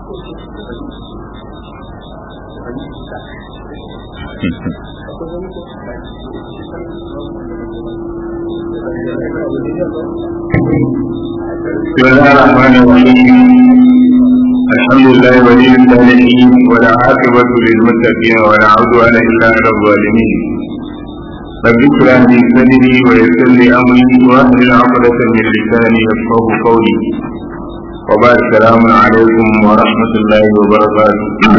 بسم الله الرحمن الرحيم الحمد لله ولي الصالحين ولا عاقبة للمتقين ولا عدوان إلا على الظالمين رب اشرح لي صدري ويسر لي أمري واحلل عقدة من لساني يفقه قولي وبعد السلام عليكم ورحمة الله وبركاته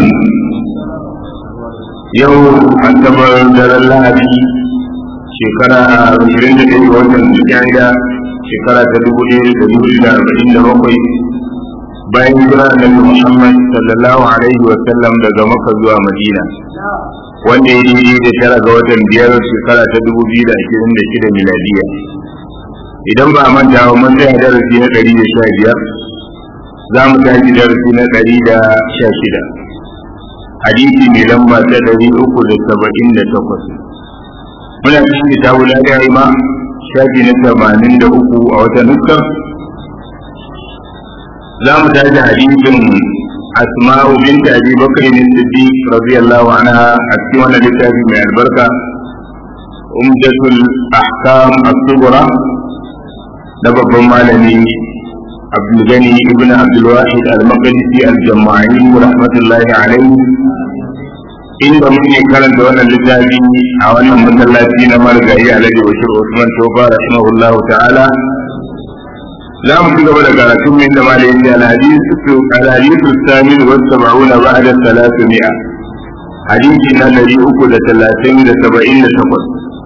يوم أعتبر دار الله shekara ashirin da ɗaya watan Zulhijja shekara ta dubu ɗaya da dubu da arba'in da bakwai bayan hijira annabi Muhammad sallallahu alaihi wa sallam daga Makka zuwa Madina wanda ya yi da tara ga watan biyar shekara ta dubu biyu da ashirin da shida miladiya idan ba a manta ba mun tsaya darasi na ɗari da sha biyar za mu tashi darasi na ɗari da sha shida hadisi mai lamba ta ɗari uku da saba'in da takwas muna cikin kitabu la ilaha ma shafi na tamanin da uku a wata nuskar za mu tashi hadisin asma'u binta abi bakr ne siddiq radiyallahu anha a cikin wannan littafi mai albarka umdatul ahkam as-sughra da babban malami Abdul Gani ibn Abdul Wahid al-Maqdisi al-Jama'i rahmatullahi alayhi inda muke karanta wannan littafi a wannan masallaci na marigayi alhaji bashir usman tofa rahimahullah ta'ala za mu ci gaba da karatun min da malai yace alhadisu alhadisu samin wa sab'una ba'da salatu mi'a hadisi na dari uku da talatin da saba'in da takwas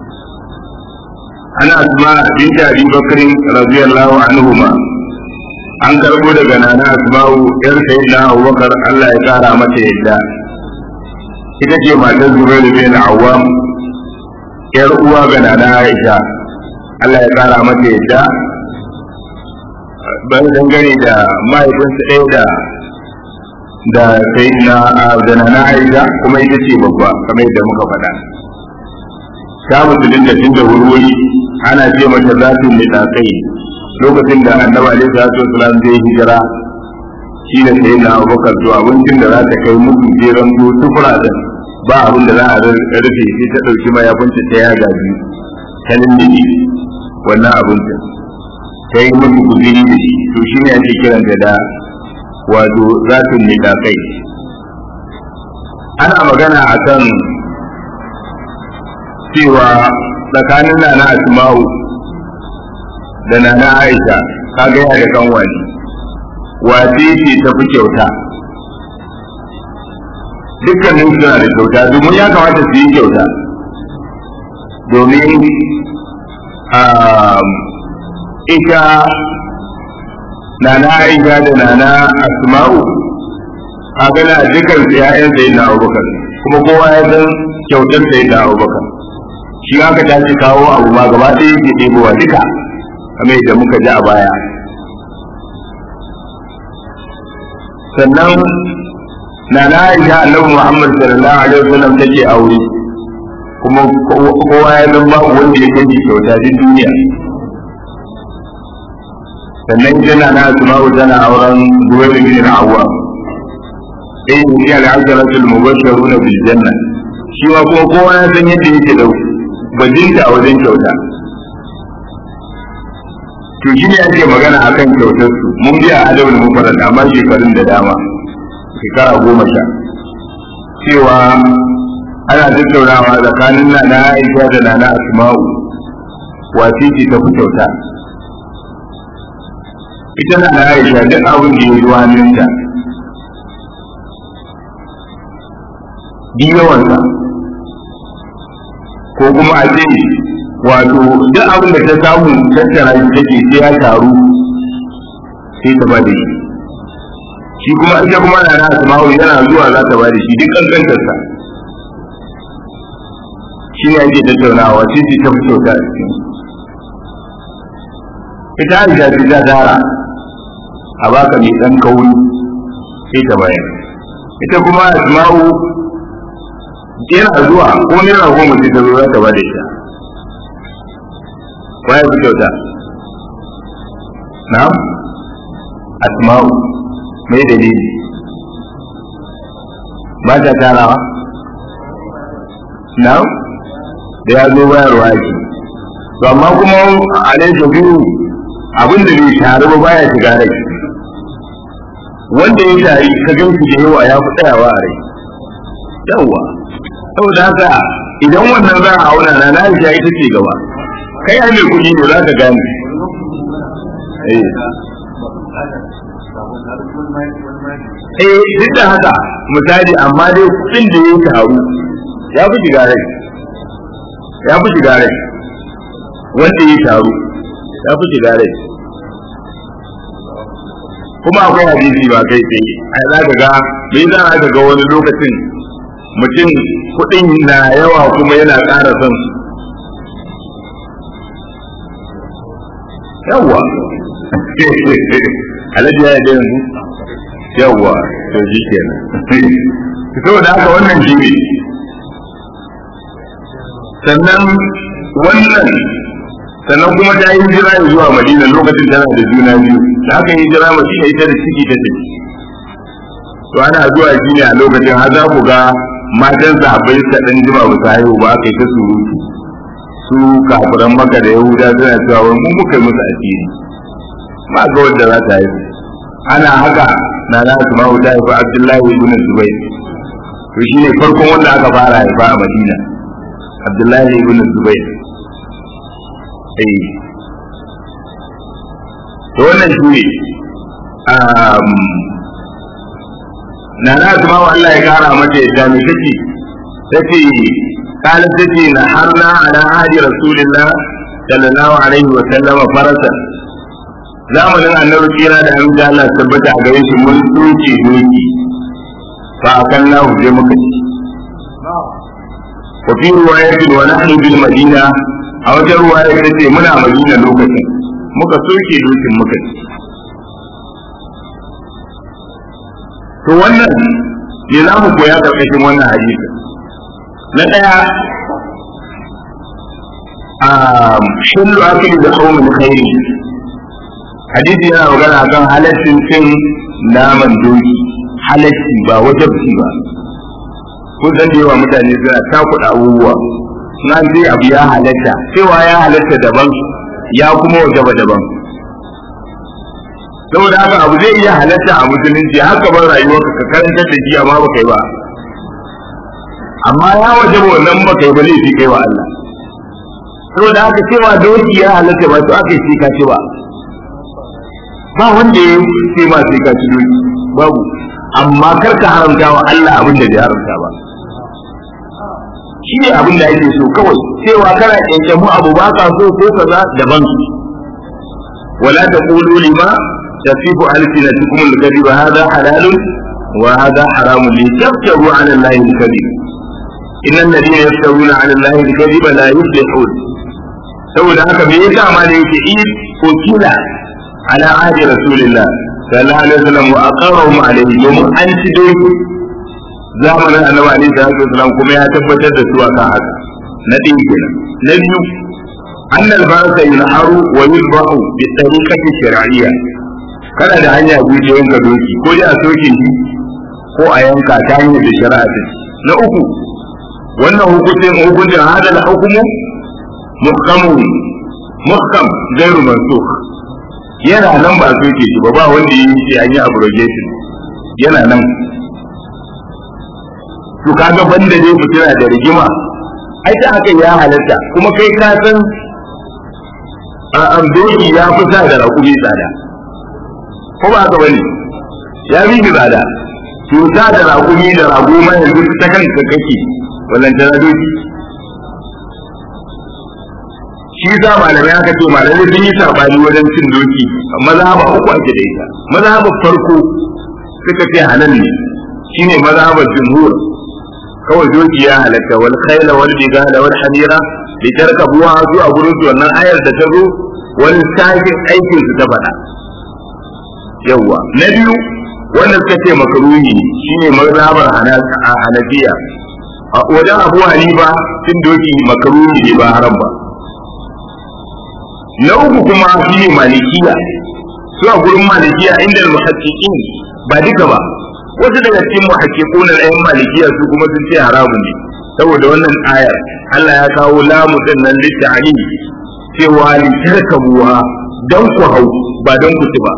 ana asma binta abi bakrin radiyallahu anhuma an karbo daga nana asma'u yar sayyidina abubakar Allah ya kara mata yadda ita ce matar zubairu bin awwam yar uwa ga nana aisha Allah ya kara mata yadda ban dangane da mahaifinsa ɗaya da da sai na da nana aisha kuma ita ce babba kamar yadda muka faɗa ta musulun da tun da wurwuri ana ce mata zafin nitakai lokacin da annabi alaihi salatu wasalam zai hijira shi da sai na abubakar to abincin da za ta kai muku jeran to tufura da ba abin da za a rufe sai ta ɗauki mayafinta ta yaga biyu ta lullube wannan abincin ta yi musu guziri da shi to shi ne ake kiranta da wato zafin ne kai ana magana a kan cewa tsakanin nana asma'u da nana aisha ka gaya da kan wani wace ce ta fi kyauta dukkanin suna da kyauta domin ya kamata su yi kyauta domin ita nana aisha da nana asma'u a gana dukkan su ya'yan sai na abubakar kuma kowa ya san kyautar sai na abubakar shi aka tashi kawo abu ma gaba ɗaya yake ɗebowa duka kamar yadda muka ji a baya sannan na na aisha annabi muhammad sallallahu alaihi wasallam take aure kuma kowa ya san babu wanda ya kai kyauta din duniya sannan ita na na asma'u tana auren zubair bin al-awwam eh ni al-asharatul mubashshiruna bil janna shi ma kuma kowa ya san yadda yake da bajinta a wajen kyauta to shi ne ake magana akan kyautar su mun biya adabul mufarrad amma shekarun da dama shekara goma sha cewa ana tattaunawa tsakanin na na aisha da na na asma'u wace ce ta fi kyauta ita na na aisha duk abin da ya zuwa hannunta yawansa ko kuma a ce wato duk abin da ta samu tattara shi take sai ya taru sai ta ba da shi shi kuma ita kuma na na asma'u yana zuwa za ta ba da shi duk kankantarsa shi ne ake tattaunawa shi ce ta fi kyauta a cikin ita aisha ce ta tara a baka mai ɗan kauri sai ta bayar ita kuma asma'u yana zuwa ko naira goma sai ta zo za ta ba da ita waye fi kyauta na asma'u mai dalili ba ta tarawa na da ya zo bayarwa yake to amma kuma a ne to biyu abin da bai taru ba baya shiga rai wanda ya tari ka gan shi da yawa ya fi tsayawa a rai yawa saboda haka idan wannan za a auna na na ita ce gaba kai ai mai kuɗi ne za ka gane eh duk da haka misali amma dai kuɗin da ya taru ya fi shiga rai ya fi shiga rai wanda ya taru ya fi shiga rai kuma akwai hadisi ba kai tsaye ai za ka ga me za ka ga wani lokacin mutum kuɗin na yawa kuma yana ƙara son su yawwa alhaji ya yi yanzu yawwa to shi kenan saboda haka wannan shi ne sannan wannan sannan kuma ta yi hijira zuwa madina lokacin tana da juna biyu da haka hijira madina ita da ciki ta tafi to ana zuwa shi ne a lokacin har za ku ga matan sahabbai suka dan jima ba su haihu ba aka yi ta surutu su kafiran maka da yahuda suna cewa wai mun muka yi musu asiri ba ga wanda za ta haihu ana haka na na su ma wuta haifa abdullahi ibn zubair to shine farkon wanda aka fara haifa a madina abdullahi ibn zubair eh to wannan shi ne na na su ma Allah ya kara mata yadda me take tace قالت تجي نحرنا على عهد رسول الله صلى الله عليه وسلم فرسا zamanin annabi kira da an ga Allah tabbata a gare shi mun doke doki fa akan na huje muka ci wa fi riwayatin wa nahnu bil madina a wata riwaya ta ce muna madina lokacin muka soke dokin muka ci to wannan ne za mu koya karkashin wannan hadisi na ɗaya a shullu akili da kaumin khairi hadisi yana magana kan halaccin cin naman doki halacci ba wajabci ba kun san da yawa mutane suna takuɗa abubuwa na ce abu ya halatta cewa ya halatta daban ya kuma wajaba daban saboda haka abu zai iya halatta a musulunci haka ban rayuwarka ka karanta da jiya ma baka yi ba amma ya waje wannan baka yi ba laifi kai wa Allah saboda haka cewa doki ya halatta ba to aka yi ka ci ba ba wanda ya ce ma sai ka ci doki babu amma kar ka haramta wa Allah abin da bai haramta ba shi ne abin da ake so kawai cewa kana kyanke mu abu ba ka so ko kaza daban wala taqulu lima tasifu alsinatukum al-kadhib hadha halalun wa hadha haramun li taftaru ala allahi al-kadhib innal ladina yaftaruna ala allahi al-kadhiba la yuflihun saboda haka me yasa ma da yake in ko kila ala ahdi rasulillah sallallahu alaihi wasallam wa aqarrahum alaihi domin an ci doki zamanin annabi alaihi salatu wasallam kuma ya tabbatar da su akan haka na ɗin kenan na biyu أن البعث ينحر ويذبح بالطريقة الشرعية kana da hanya biyu ta yanka doki ko dai a soke shi ko a yanka ta hanyar da shari'a ta na uku wannan hukuncin hukuncin hada da hukumu muhkamun muhkam gairu mansukh yana nan ba a soke shi ba ba wanda yi shi an yi abrogation yana nan to kaga banda dai fitina da rigima ai ta haka ya halatta kuma kai ka san a doki ya fi sa da raƙumi tsada ko ba haka bane ya fi ni tsada to sa da raƙumi da rago ma yanzu ta kanka kake wallan ta doki shi za malamai aka ce malamai sun yi sabani wajen cin doki mazhaba uku ake da ita mazhaba farko suka ce halal ne shine mazhabar jumhur kawai doki ya halatta wal khayla wal bigala wal hamira da tarkabuwa su a gurin su wannan ayar da ta zo wani sashin aikin su ta faɗa yawwa na biyu wanda suka ce makaruhi shine mazhabar hanafiya a wajen abu hanifa cin doki makaruhi ne ba haram ba na uku kuma shine malikiya su a gurin malikiya inda muhaqqiqin ba duka ba wasu daga cikin muhaqqiqun al-ayyam malikiya su kuma sun ce haramun ne saboda wannan ayar Allah ya kawo lamu din nan litta'ali cewa li tarkabuha dan ku hau ba dan ku ci ba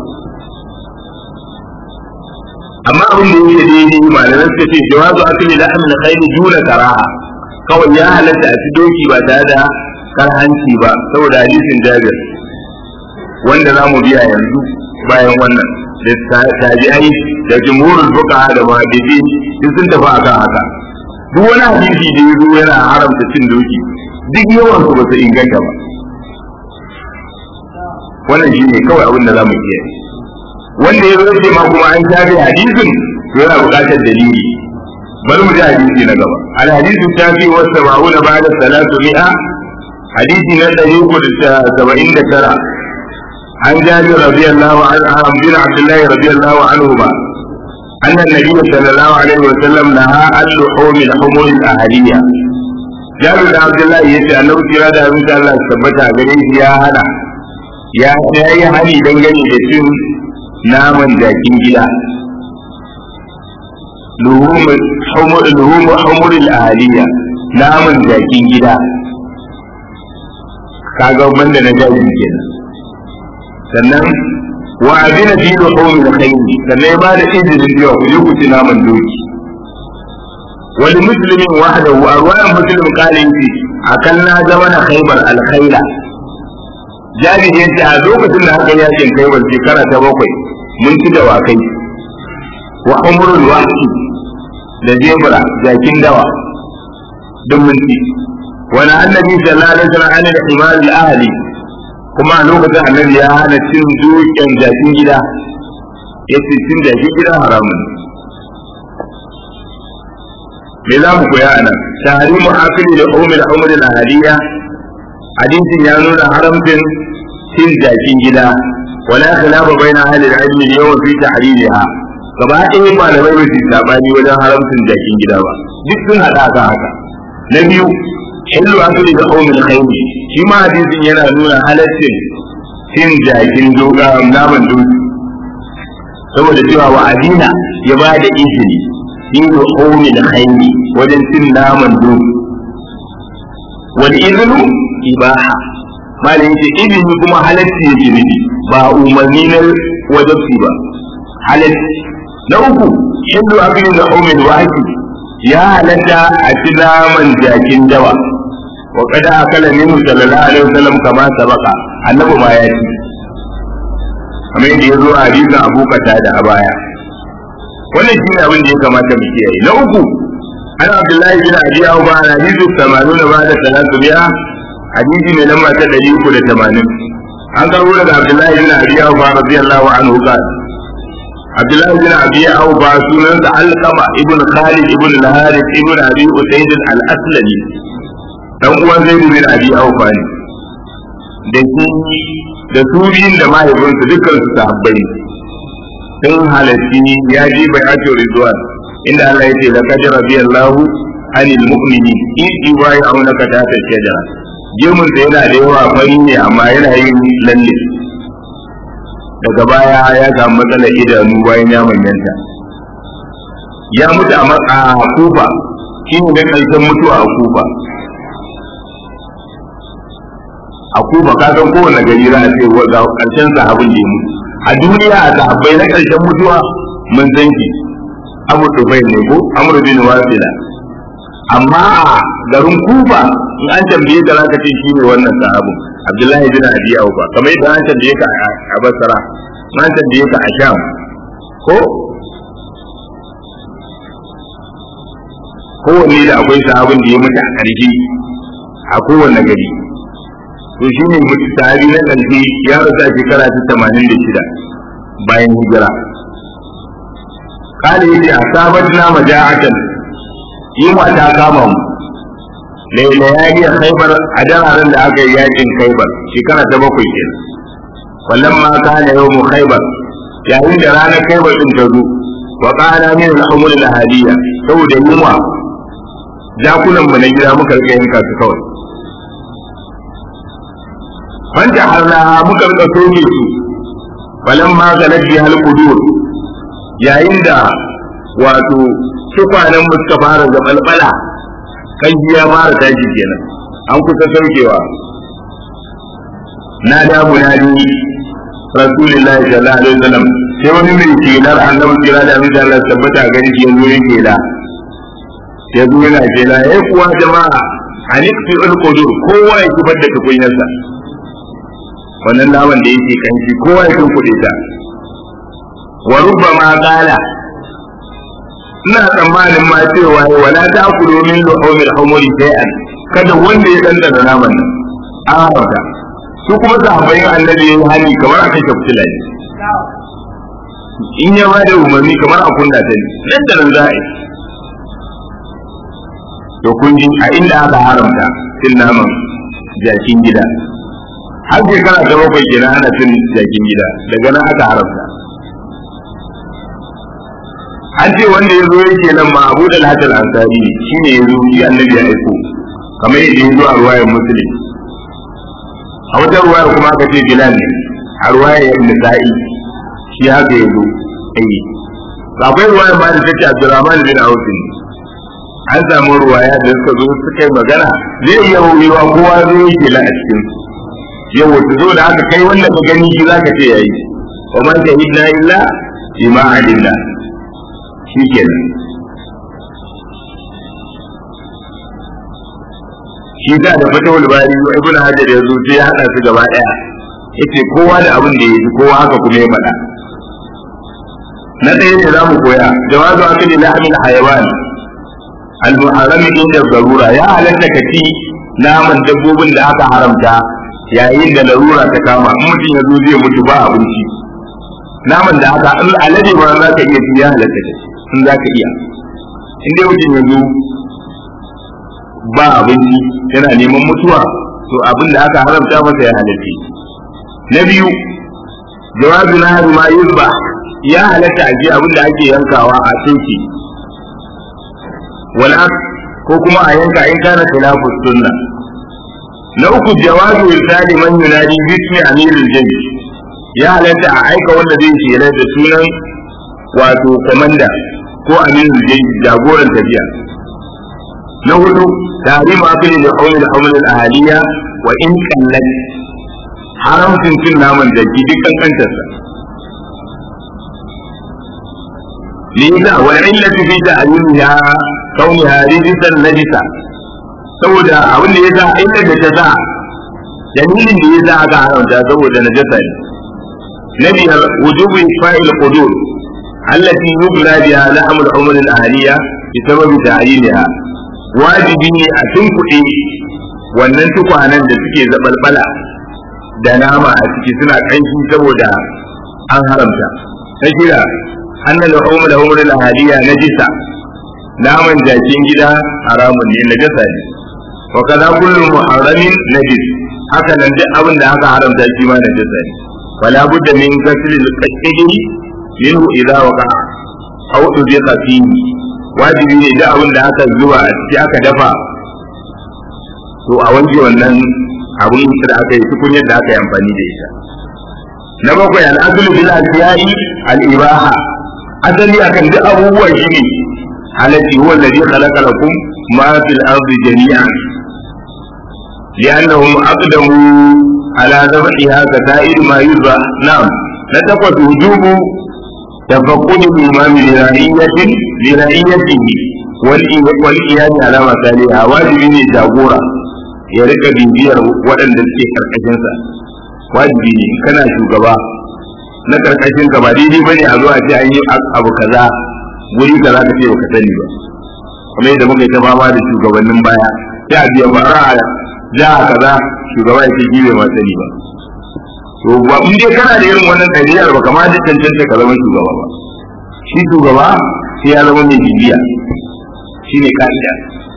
amma abin da yake daidai malaman suka ce jawazu akli lahm al-khayl duna karaha kawai ya halatta a ci doki ba tare da karhanci ba saboda hadisin Jabir wanda za mu biya yanzu bayan wannan da tabi'ai da jumhurul fuqaha da muhaddisi duk sun tafi akan haka duk wani hadisi da yazo yana haramta cin doki duk yawan su ba su inganta ba wannan shine kawai abin da za mu iya wanda ya zo ce ma kuma an shafe hadisin to yana buƙatar dalili bari mu ji hadisi na gaba al hadisu shafi wa sab'una ba'da salatu mi'a hadisi na ɗari uku da saba'in da tara عن جابر رضي الله عنه عن بن عبد الله رضي الله عنهما أن النبي صلى الله عليه وسلم نهى عن لحوم الحمر الأهلية جابر بن عبد الله يسأل أنه سيرا من الله ثبت عليه يا هلا يا سيأي هني دنجني لسن naman jakin gida luhum humuril ahaliya naman jakin gida kaga banda na jakin kenan sannan wa adina fi luhumil khayli sannan ya bada izinin cewa ku je ku ci naman doki wani muslimin wahdahu a ruwayan muslim kalin ce akan na zama na khaybar alkhayla jabir yace a lokacin da aka yakin khaybar shekara ta bakwai mun ci dawakai wa umrul wahshi da zebra jakin dawa duk mun ci wani annabi sallallahu alaihi wasallam an da himar ahli kuma a lokacin annabi ya hana cin duken jakin gida ya ce cin jakin gida haramun me za mu koya a nan tahrimu akili da umar umar al-ahliya hadisin ya nuna haramcin cin jakin gida ولا خلاف بين اهل العلم اليوم في تحريمها gaba ɗaya malamai ba su sabani wajen haramcin jakin gida ba duk sun haɗa ka haka na biyu hillu asali da qaumin khayri shi ma hadisin yana nuna halaccin cin jakin doga naman doki saboda cewa wa adina ya ba da izini hillu qaumin khayri wajen cin naman doki wal iznu ibaha malin ce izini kuma halacci yake nufi ba umarni na wajabci ba halacci na uku hindu abin da umin waki ya halatta a ci naman jakin dawa wa kada akala minhu sallallahu alaihi wasallam kama sabaka annabi ma ya ci kamar yadda ya zo a hadisin abu da a baya wannan shine abin da ya kamata mu kiyaye na uku an abdullahi bin abi awba hadisu 80 ba da salatu biya hadisi mai lamba ta ɗari uku da tamanin an karbo daga abdullahi bin abi awfa radiyallahu anhu qal abdullahi bin abi awfa sunansa alqama ibn khalid ibn al-harith ibn abi usayd al-aslami dan uwan zaid bin abi awfa ne da shi da su biyun da mahaifinsu dukkan su sahabbai sun halarci ya ji bai ato ridwan inda Allah ya ce laqad radiyallahu anil mu'minin in yubayyi'unaka tahta shajara gemun da yana da yawa fari ne amma yana yin lalle daga baya ya samu matsalar idanu bayan ya manyanta ya mutu a kufa shi ne ƙarshen mutuwa a kufa a kufa ka san kowane gari za a ce ga ƙarshen sahabin da ya mutu a duniya a sahabbai na ƙarshen mutuwa mun san shi abu tufai ne ko amur bin wasila amma a garin kufa in an tambaye ka zaka ce shi ne wannan sahabu abdullahi bin abi aufa kamar yadda an tambaye ka a basra an tambaye ka a sham ko kowanne da akwai sahabin da ya mutu a ƙarshe a kowanne gari to shi ne mutu sahabi na ƙarshe ya rasu a shekara ta tamanin da shida bayan hijira kale yace asabatna maja'atan yunwa ta kama mu lailayali a khaibar a dararen da aka yi yakin khaibar shekara ta bakwai ke wallan ma kana yau mu khaibar yayin da ranar khaibar din ta zo wa qala min al-umur al-hadiya saboda yunwa jakunan mu na gida muka rika yanka su kawai wanda harna muka rika soke su wallan ma galat bi hal qudur yayin da wato tukwanen mu suka fara zabalbala kan ya fara tashi kenan an kusa saukewa na da munadi rasulullahi sallallahu alaihi wasallam sai wani mai kelar annabi kira da abin da Allah tabbata gani shi yanzu yake kela ya zo yana kela ya kuwa jama'a a nufi ulkudur kowa ya zubar da tukunyarsa wannan naman da yake kanshi kowa ya tunkuɗe ta wa rubba ma qala ina tsammanin ma cewa wala ta kulo min luhumil humuri shay'an kada wanda ya dandana naman nan an haramta su kuma sahabbai annabi yayi hali kamar aka shafi ne in ya ba da umarni kamar a kunna ta ne nan da nan za a yi to kun ji a inda aka haramta cin naman jakin gida har shekara ta bakwai kenan ana cin jakin gida daga nan aka haramta an ce wanda ya zo yake nan ma abu da lahatar ansari shi ne ya zo shi annabi ya aiko kamar yadda ya zo a ruwayar musulun a wata ruwayar kuma aka ce bilal ne a ruwayar nisa'i shi haka ya zo ayi akwai ruwayar ma da ta ce abdurrahman bin auf an samu ruwaya da suka zo suka yi magana zai iya wuyewa kowa zo yake la a cikin yau wata zo da aka kai wanda ka gani shi zaka ce yayi wa man shahidna illa bima alimna shikenan shi da da fatawul bari ibnu hajar ya zo sai ya hada su gaba daya yace kowa da abin da yake kowa haka kuma ya faɗa na ɗaya ne za mu koya jawazu akali lahmil hayawan al-muharrami inda zarura ya halatta ka ci naman dabbobin da aka haramta yayin da larura ta kama in mutum ya zo zai mutu ba abinci naman da aka in alade ba za ka iya ci ya halatta ka in za ka iya in dai mutum ya zo ba abinci yana neman mutuwa to abin da aka haramta masa ya halatta na biyu jawazu na ma yuzba ya halatta a ji abin da ake yankawa a soke wala ko kuma a yanka in kana khilafu sunna na uku jawazu irsali man yunadi bismi amirul jaysh ya halatta a aika wanda zai shela da sunan wato komanda ko amirul jaysh jagoran tafiya na hudu tahrim akli da hawli da hawli ahaliya wa in kallat haramcin cin naman jaki dukkan kantarsa lina wal illatu fi ta'limiha kauniha rijisan najisa saboda abin da ya sa inda da ta sa dalilin da ya sa aka haramta saboda najasa ne na biyar wujubu fa'il qudur allati yubla biha la'am al-umr al-ahliya bi sababi ta'yiniha wajibi ne a tunkuɗe wannan tukwanen da suke zabalbala da nama a ciki suna kanshi saboda an haramta na shida annal umr al-umr al-ahliya najisa naman jakin gida haramun ne na jasa ne wa kaza kullu muharramin najis haka nan duk abin da aka haramta shi ma na jasa ne wala budda min ghasli al-qashidi minhu idha waqa aw tudhiqa fihi wajibi ne duk abin da aka zuba a ciki aka dafa to a wanke wannan abin da aka yi tukunyar da aka yi amfani da ita na bakwai al-aslu bil asiyai al-ibaha asali akan duk abubuwa shine التي هو الذي خلق لكم ما في الأرض جميعا لأنهم أقدموا على ذبحها كسائر ما يذبح نعم نتقت وجوب تفقد الإمام لرعية لرعيته والإيان على مسالها واجب جابورا ya rika bibiyar waɗanda suke karkashinsa wajibi ne kana shugaba na karkashin ka ba daidai bane a zo a ce an yi abu kaza wuri da za ka ce baka sani ba kuma yadda muka yi ta fama da shugabannin baya sai a biya bara a jiha kaza shugaba ya ce shi bai ma sani ba to ba in dai kana da irin wannan ɗabi'ar ba kamar da cancanta ka zama shugaba ba shi shugaba sai ya zama mai bibiya shi ne ka'ida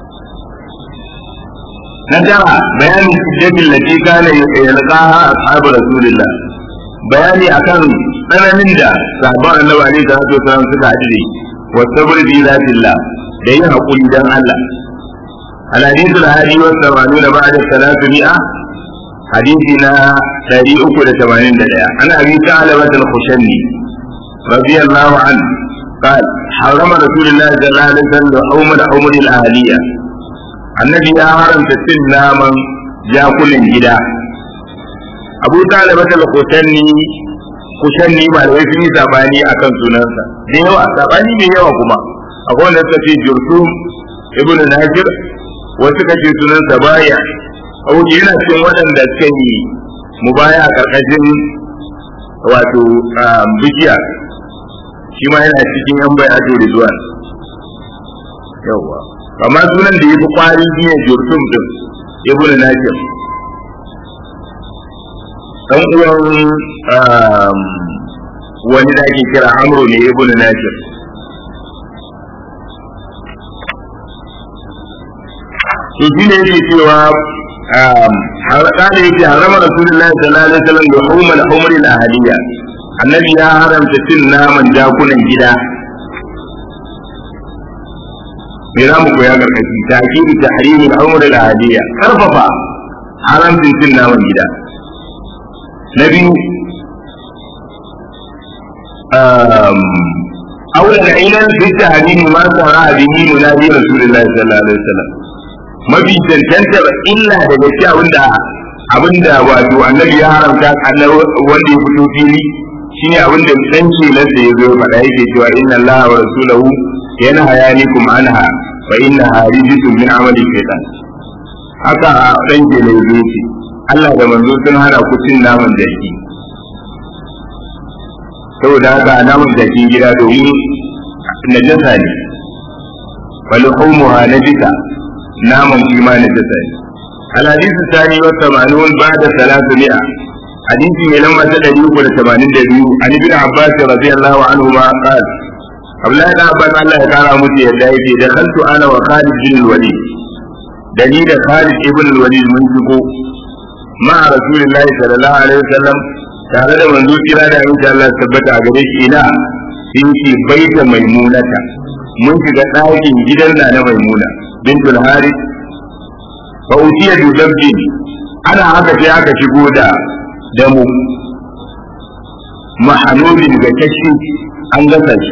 na tara bayanin sujjatin lati kana yalqaha ashabu rasulillah bayani akan tsananin da sahabban annabi alaihi salatu wasallam suka haɗu da والصبر في ذات الله da yin haƙuri don Allah. الحديث الهادي والثمانون بعد الثلاثمائة حديثنا تاري أكل ثمانين دقيقة عن أبي ثعلبة الخشني رضي الله عنه قال حرم رسول الله صلى الله عليه وسلم أمر أمر الأهلية النبي يا حرم تسن ناما جاكل جدا أبو طالب الخشني kushanni malamai sun yi sabani a kan sunansa da yawa sabani mai yawa kuma akwai wanda suka ce jursum ibnu najir wasu ka ce sunansa baya auki yana cikin waɗanda suka yi mubaya a ƙarƙashin wato bikiya shi ma yana cikin yan bai ato rizwan yawa amma sunan da ya fi kwari shi ne jursum din ibnu najir dan uwan wani da ake kira amro ne ibnu najir to shi ne yake cewa قال يجي حرم رسول الله صلى الله عليه وسلم لحوم الحمر الأهلية النبي يا حرم تسن من جاكونا جدا ميرام كويا كركشي تأكيد تحريم الحمر الأهلية كرففا حرم تسن من جدا نبي أولا عينا في التحريم ما سرى به منادي رسول الله صلى الله عليه وسلم mafi cancantar illa da gaske abinda abinda wato annabi ya haramta annabi wanda ya fito fili shine abinda dan kelan da ya zo faɗa yake cewa inna allaha wa rasulahu yanhayanikum anha fa innaha rijsun min amali shaytan haka dan kelan ya zo ce Allah da manzo sun hana ku cin naman jaki saboda haka naman jakin gida domin najasa ne falhumuha najisa naman shi ma na jasa ne alhadisu sani wa tamanun ba da salatu mi'a hadisi mai lamba ta ɗari uku da tamanin da biyu an ibn abbas radiyallahu anhu ma qal abdullahi da abbas Allah ya kara musu yadda yake da kantu ana wa khalid bin walid da ni da khalid ibn walid mun shigo ma rasulullahi sallallahu alaihi wasallam tare da manzo kira da insha Allah tabbata a gare shi ina sun ce baita maimunata mun shiga ɗakin gidan na na maimuna bintul haris fa utiya bi dabbi ana haka sai aka shigo da damu mahanudin ga kashi an gasa shi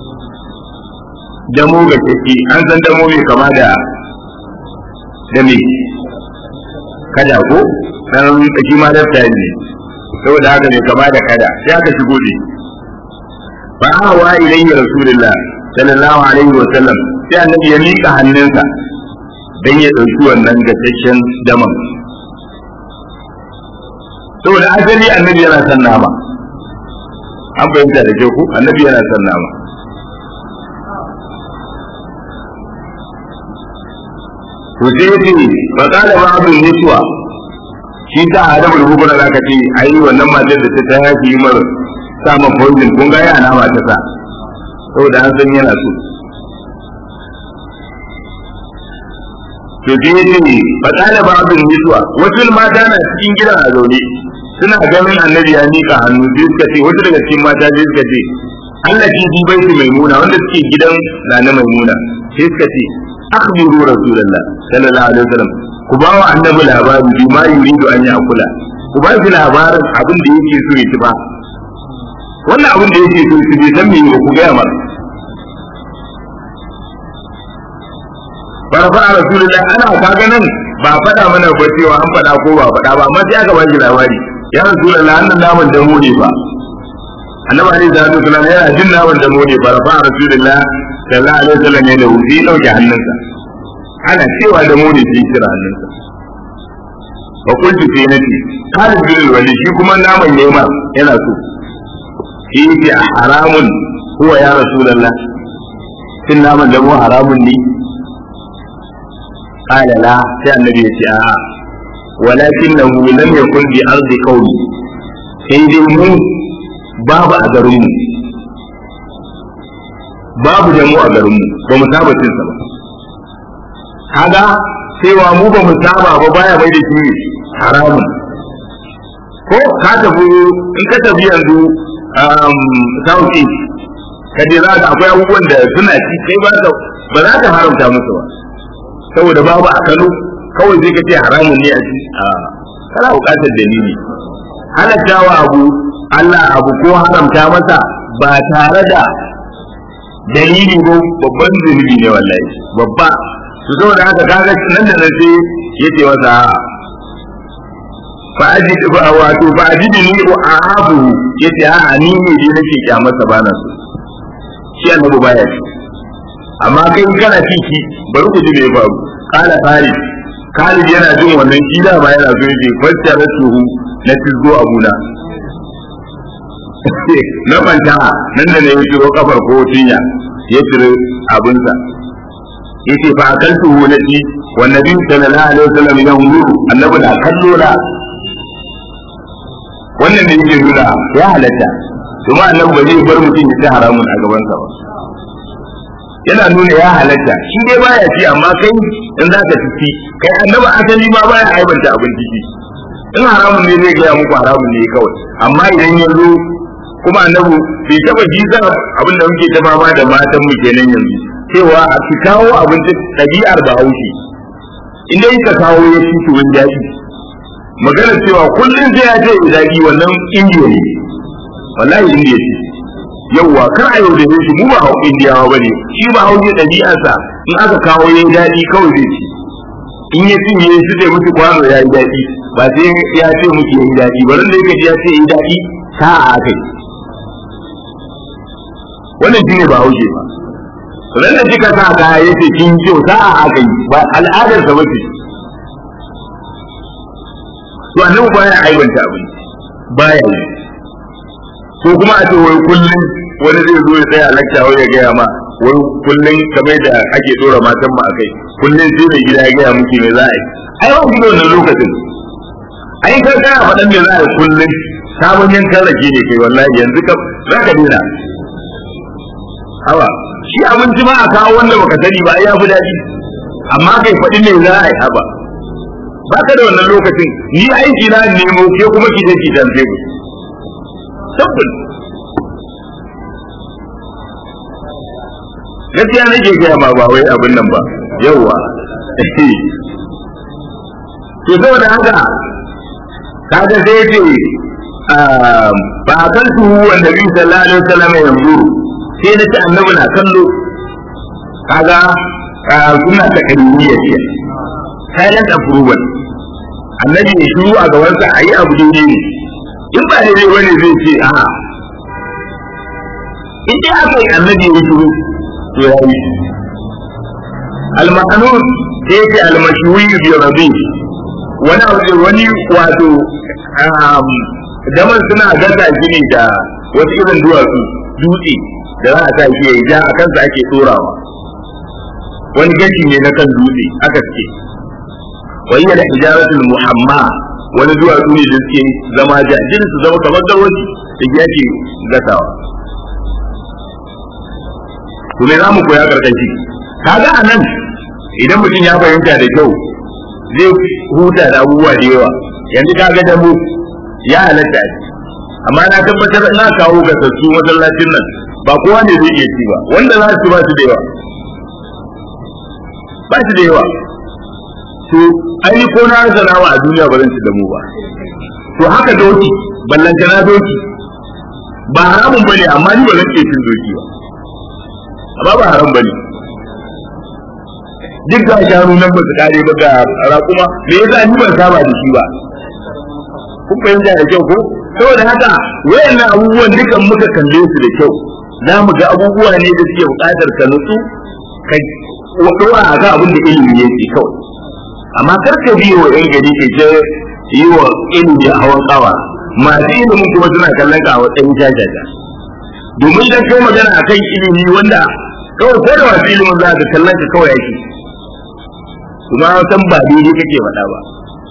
damo ga kashi an san damo mai kama da da me kada ko dan shi ma dafta ne saboda haka mai kama da kada sai aka shigo da fa hawa ilayhi rasulullah sallallahu alaihi wa sallam sai annabi ya miƙa hannunsa don ya ɗauki wannan gasasshen daman saboda asali annabi yana son nama an fahimta da kyau ku annabi yana son nama to sai ya ce ba ƙala ba abin mutuwa shi ta hada bulbukun da aka ce a yi wannan matar da ta ta yafi yi mara samun poison kun ga ya nama ta sa saboda an san yana so to sai yace fa qala ba'dun niswa wasu mata na cikin gidan a zaune suna ganin annabi ya mika hannu sai suka ce wasu daga cikin mata sai suka ce Allah ki ji baiti maimuna wanda suke gidan na na maimuna sai suka ce akhbiru rasulullah sallallahu alaihi wasallam ku ba wa annabi labari bi ma yuridu an yakula ku ba shi labarin abin da yake so ya ci ba wannan abin da yake so su bai san me ku gaya masa farfa a rasulullah ana kaga nan ba faɗa mana ba cewa an faɗa ko ba faɗa ba amma sai aka bashi labari ya rasulullah annan naman da mu ne ba annabi alaihi salatu wasallam yana jin naman da mu ne ba farfa a rasulullah sallallahu alaihi wasallam ya da wuce dauke hannunsa ana cewa da mu ne sai kira hannunsa wa kuntu sai nace Khalid bin Walid shi kuma naman ne ma yana so shi yake haramun huwa ya rasulullah cin naman da mu haramun ne قال لا sai annabi ya ce a'a walakinahu lam yakun bi ardi qawmi sai dai mu babu a garin mu babu da mu a garin mu ba mu saba cin sa ba kaga cewa mu ba mu saba ba baya bai da shi haramun ko ka tafi in ka tafi yanzu south east ka je za ka akwai abubuwan da suna ci kai ba ba za ka haramta musu ba saboda babu a Kano kawai zai ka ce haramun ne a ci a kana buƙatar dalili halattawa abu Allah abu ko haramta masa ba tare da dalili ko babban zunubi ne wallahi babba to saboda haka kaga nan da nan sai yace masa fa ajid fa wato fa ajid ni wa ahabu yace a ni ne dai nake kyamarsa bana so shi annabi baya ci amma kai kana ci shi bari ku ji me ya faru kala Khalid Khalid yana jin wannan shi da ba yana so yace fassara tuhu na tizgo abuna na manta nan da ne ya ciro kafar ko tinya ya cire abinsa yace fa akaltu na ci wa nabi sallallahu alaihi wasallam ya huru annabi da kallo na wannan da yake nuna ya halatta kuma annabi ba zai bar mutum ya ci haramun a gaban sa ba yana nuna ya halatta shi dai baya ci amma kai in za ka ci kai annabi asali ma baya aibanta abin ciki in haramun ne zai gaya muku haramun ne kawai amma idan ya zo kuma annabi bai taba jiza abin da muke ta fama da matan mu kenan yanzu cewa a ki kawo abinci ɗabi'ar bahaushe in dai ka kawo ya ci to wani daɗi maganar cewa kullum sai ya ce ya daɗi wannan indiya ne wallahi indiya ce yawwa kar a yaudare shi mu ba hau indiyawa ba ne shi ba hau ɗabi'arsa in aka kawo ya daɗi kawai zai ci in ya cinye su zai mutu kwano ya yi daɗi ba sai ya ce muke yi daɗi ba ran da yake ya ce yi daɗi sa'a a kai wannan shi ne ba haushe ba ran da kika sa kaya ya ce kin kyau sa'a a kai ba al'adar sa bace to annabi baya aibanta abin baya yi ko kuma a ce wai kullum wani zai zo ya tsaya lakta wai ya gaya ma wai kullum kamar da ake dora matan ma akai kullum sai mai gida ya gaya miki me za a yi ai ba ku da wannan lokacin ai kai kana faɗan me za a yi kullum sabon yankan rake ne kai wallahi yanzu ka za ka dena hawa shi abinci ma a kawo wanda baka sani ba ya fi daɗi amma kai faɗi me za a yi haba ba ka da wannan lokacin ni aiki na nemo ke kuma ki je ki dan ku tabbul gaskiya nake gaya ma ba wai abin nan ba yawwa to saboda haka kaga sai ce ba kan su wanda bi sallallahu alaihi wasallam yanzu sai na ci annabi na kallo kaga suna ta kadiriya ce silent approval annabi ya shiru a gabansa a yi abu daidai ne in ba daidai bane zai ce a in dai aka yi annabi ya shiru to ya yi al-ma'anun sai ce al-mashwi bi rabi wani abu wani wato daman suna gasa shi ne da wasu irin duwatsu dutse da za a sa shi ya ja a kansa ake tsorawa wani gashi ne na kan dutse aka ce wani da hijaratul muhamma wani duwatsu ne da suke zama jajin su zama kamar gawaji da yake gasawa to me za mu koya karkashi kaga a nan idan mutum ya fahimta da kyau zai huta da abubuwa da yawa yanzu kaga da mu ya halatta amma na tabbatar na kawo gasassu masallacin nan ba kowa ne zai iya ci ba wanda za su ba su da yawa ba su da yawa to ai ko na rasa nawa a duniya ba zan ci da mu ba to haka doki ballanta na doki ba haramun bane amma ni ba zan iya cin doki ba amma ba haram bane duk da shanu nan ba su kare ba ga raƙuma me yasa ni ban saba da shi ba kun fahimta da kyau ko saboda haka wayannan abubuwan dukan muka kalle su da kyau za mu ga abubuwa ne da suke buƙatar ka nutsu ka wadora a ga abin da ilimi yake kawai amma kar ka biyo wa yan gari ke ce yi wa ilimi a hawan tsawa masu ilimin kuma suna kallon ka a matsayin jajaja domin dan kai magana akan ilimi wanda kawai ko da masu ilimin za ka kallon ka kawai yake kuma san ba daidai kake faɗa ba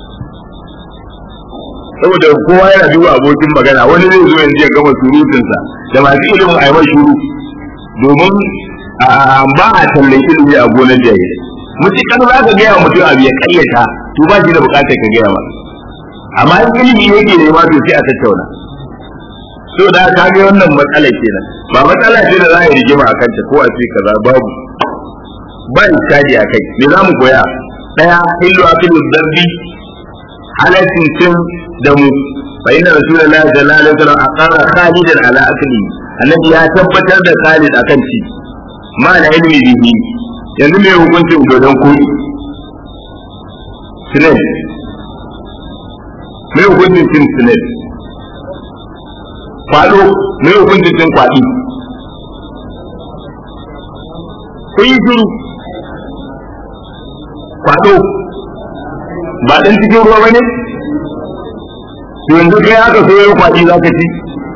saboda kowa yana duba abokin magana wani zai zo yanzu ya gama surutunsa da masu ilimin a yi mai shuru domin ba a tallan ilimi a gonar jahilai mutukar za ka gaya mutum abu ya karyata to ba shi da bukatar ka gaya masa amma in ilimi yake nema to sai a tattauna so da ka ga wannan matsala kenan ba matsala ce da za a yi rigima a kanta ko a ce kaza babu ba iskadi a kai me za mu koya daya hillu akilu dabbi halaccin cin da mu fa inna rasulullahi sallallahu alaihi wasallam aqara khalidan ala akli annabi ya tabbatar da khalid akan ci ma da ilmi bihi yanzu me hukuncin dodon koyi sinet me hukuncin cin sinet kwado me hukuncin cin kwaɗi kun yi shiru kwado ba ɗan cikin ruwa ba ne to yanzu kai aka so yau kwaɗi za ka ci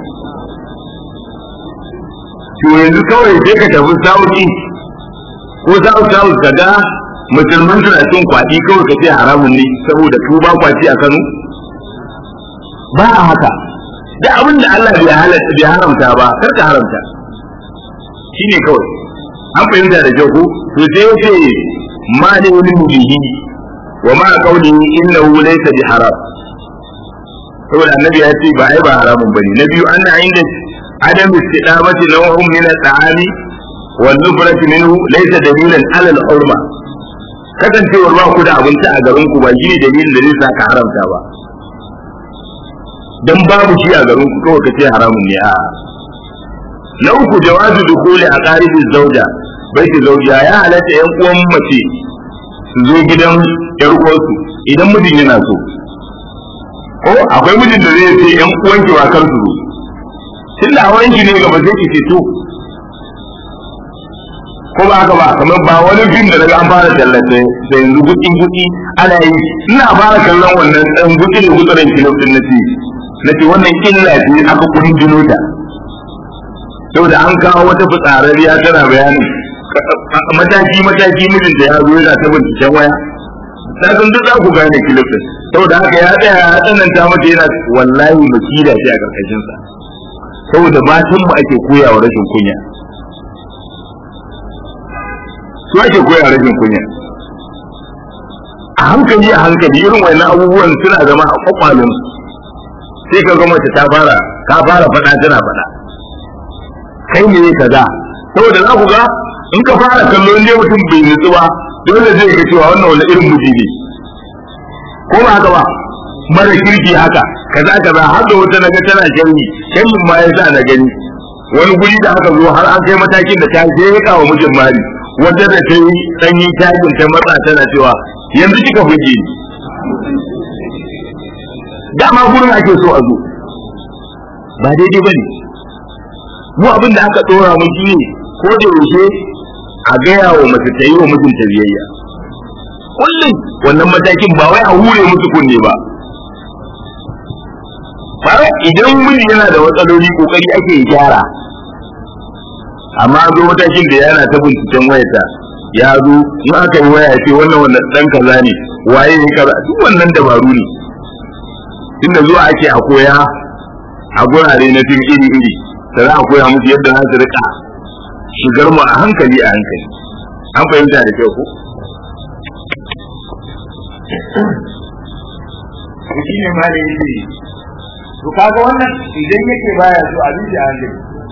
to yanzu kawai sai ka tafi sauki ko south south ka ga musulman suna cin kwaɗi kawai ka ce haramun ne saboda su ba kwaci a Kano ba a haka da abin da Allah bai halatta bai haramta ba kar ka haramta shine kawai an fahimta da kyau ko to sai yace ma ne wani mubihi wa ma qawlihi innahu laysa bi haram saboda annabi ya ce ba ai ba haramun bane na biyu anna inda adam istidamati naw'un min al-ta'ami wal nufrati minhu laysa dalilan ala al-hurma kasancewar ba ku da abinci a garin ku ba shine dalilin da zai sa ka haramta ba dan babu shi a garin ku kawai kace haramun ne a na uku jawazu dukuli a qaribi zauja baiti zauja ya halatta yan uwan mace su zo gidan yar uwarsu idan mijin yana so ko akwai mijin da zai ce yan uwan ki wa kar su zo tunda auren ki ne gaba sai ki ce to ko ba haka ba kamar ba wani fim da daga an fara tallace da yanzu gutsi gutsi ana yi ina fara kallon wannan dan gutsi ne gutsuren kilo din na ce na ce wannan illa ce aka kudin jino ta saboda an kawo wata fitsararriya tana bayani mataki mataki mijinta ya zo yana ta binciken waya ta san duk za ku gane kilo din saboda haka ya tsaya ya tsananta mata yana wallahi makida ce a karkashin sa saboda matan mu ake koya wa rashin kunya su ake koya rashin kunya a hankali a hankali irin wannan abubuwan suna zama a kwakwalon sai ka gama ta fara ta fara faɗa tana faɗa kai ne kaza saboda za ku ga in ka fara kallo ne mutum bai nutsu ba dole zai ga cewa wannan wani irin miji ne ko ba haka ba mara kirki haka kaza kaza har da wata naga tana sharri sharrin ma yasa na gani wani guri da aka zo har an kai matakin da ta je ya kawo mijin mari wanda da ta yi sanyin tajin ta matsa tana cewa yanzu kika buge ni dama gurin ake so a zo ba daidai bane mu abin da aka dora mu shi ne ko da yaushe a gaya wa mace ta yi wa mijinta biyayya kullum wannan matakin ba wai a hure musu kunne ba ba idan miji yana da matsaloli kokari ake gyara amma zo matakin da yana ta binciken wayarta ya zo in aka yi waya ce wannan wannan dan kaza ne waye ne kaza duk wannan dabaru ne tunda zuwa ake a koya a gurare na fim iri iri da za a koya musu yadda za su rika shigar mu a hankali a hankali an fahimta da kyau ko shi ne ma da yake to kaga wannan idan yake baya so a bisa hankali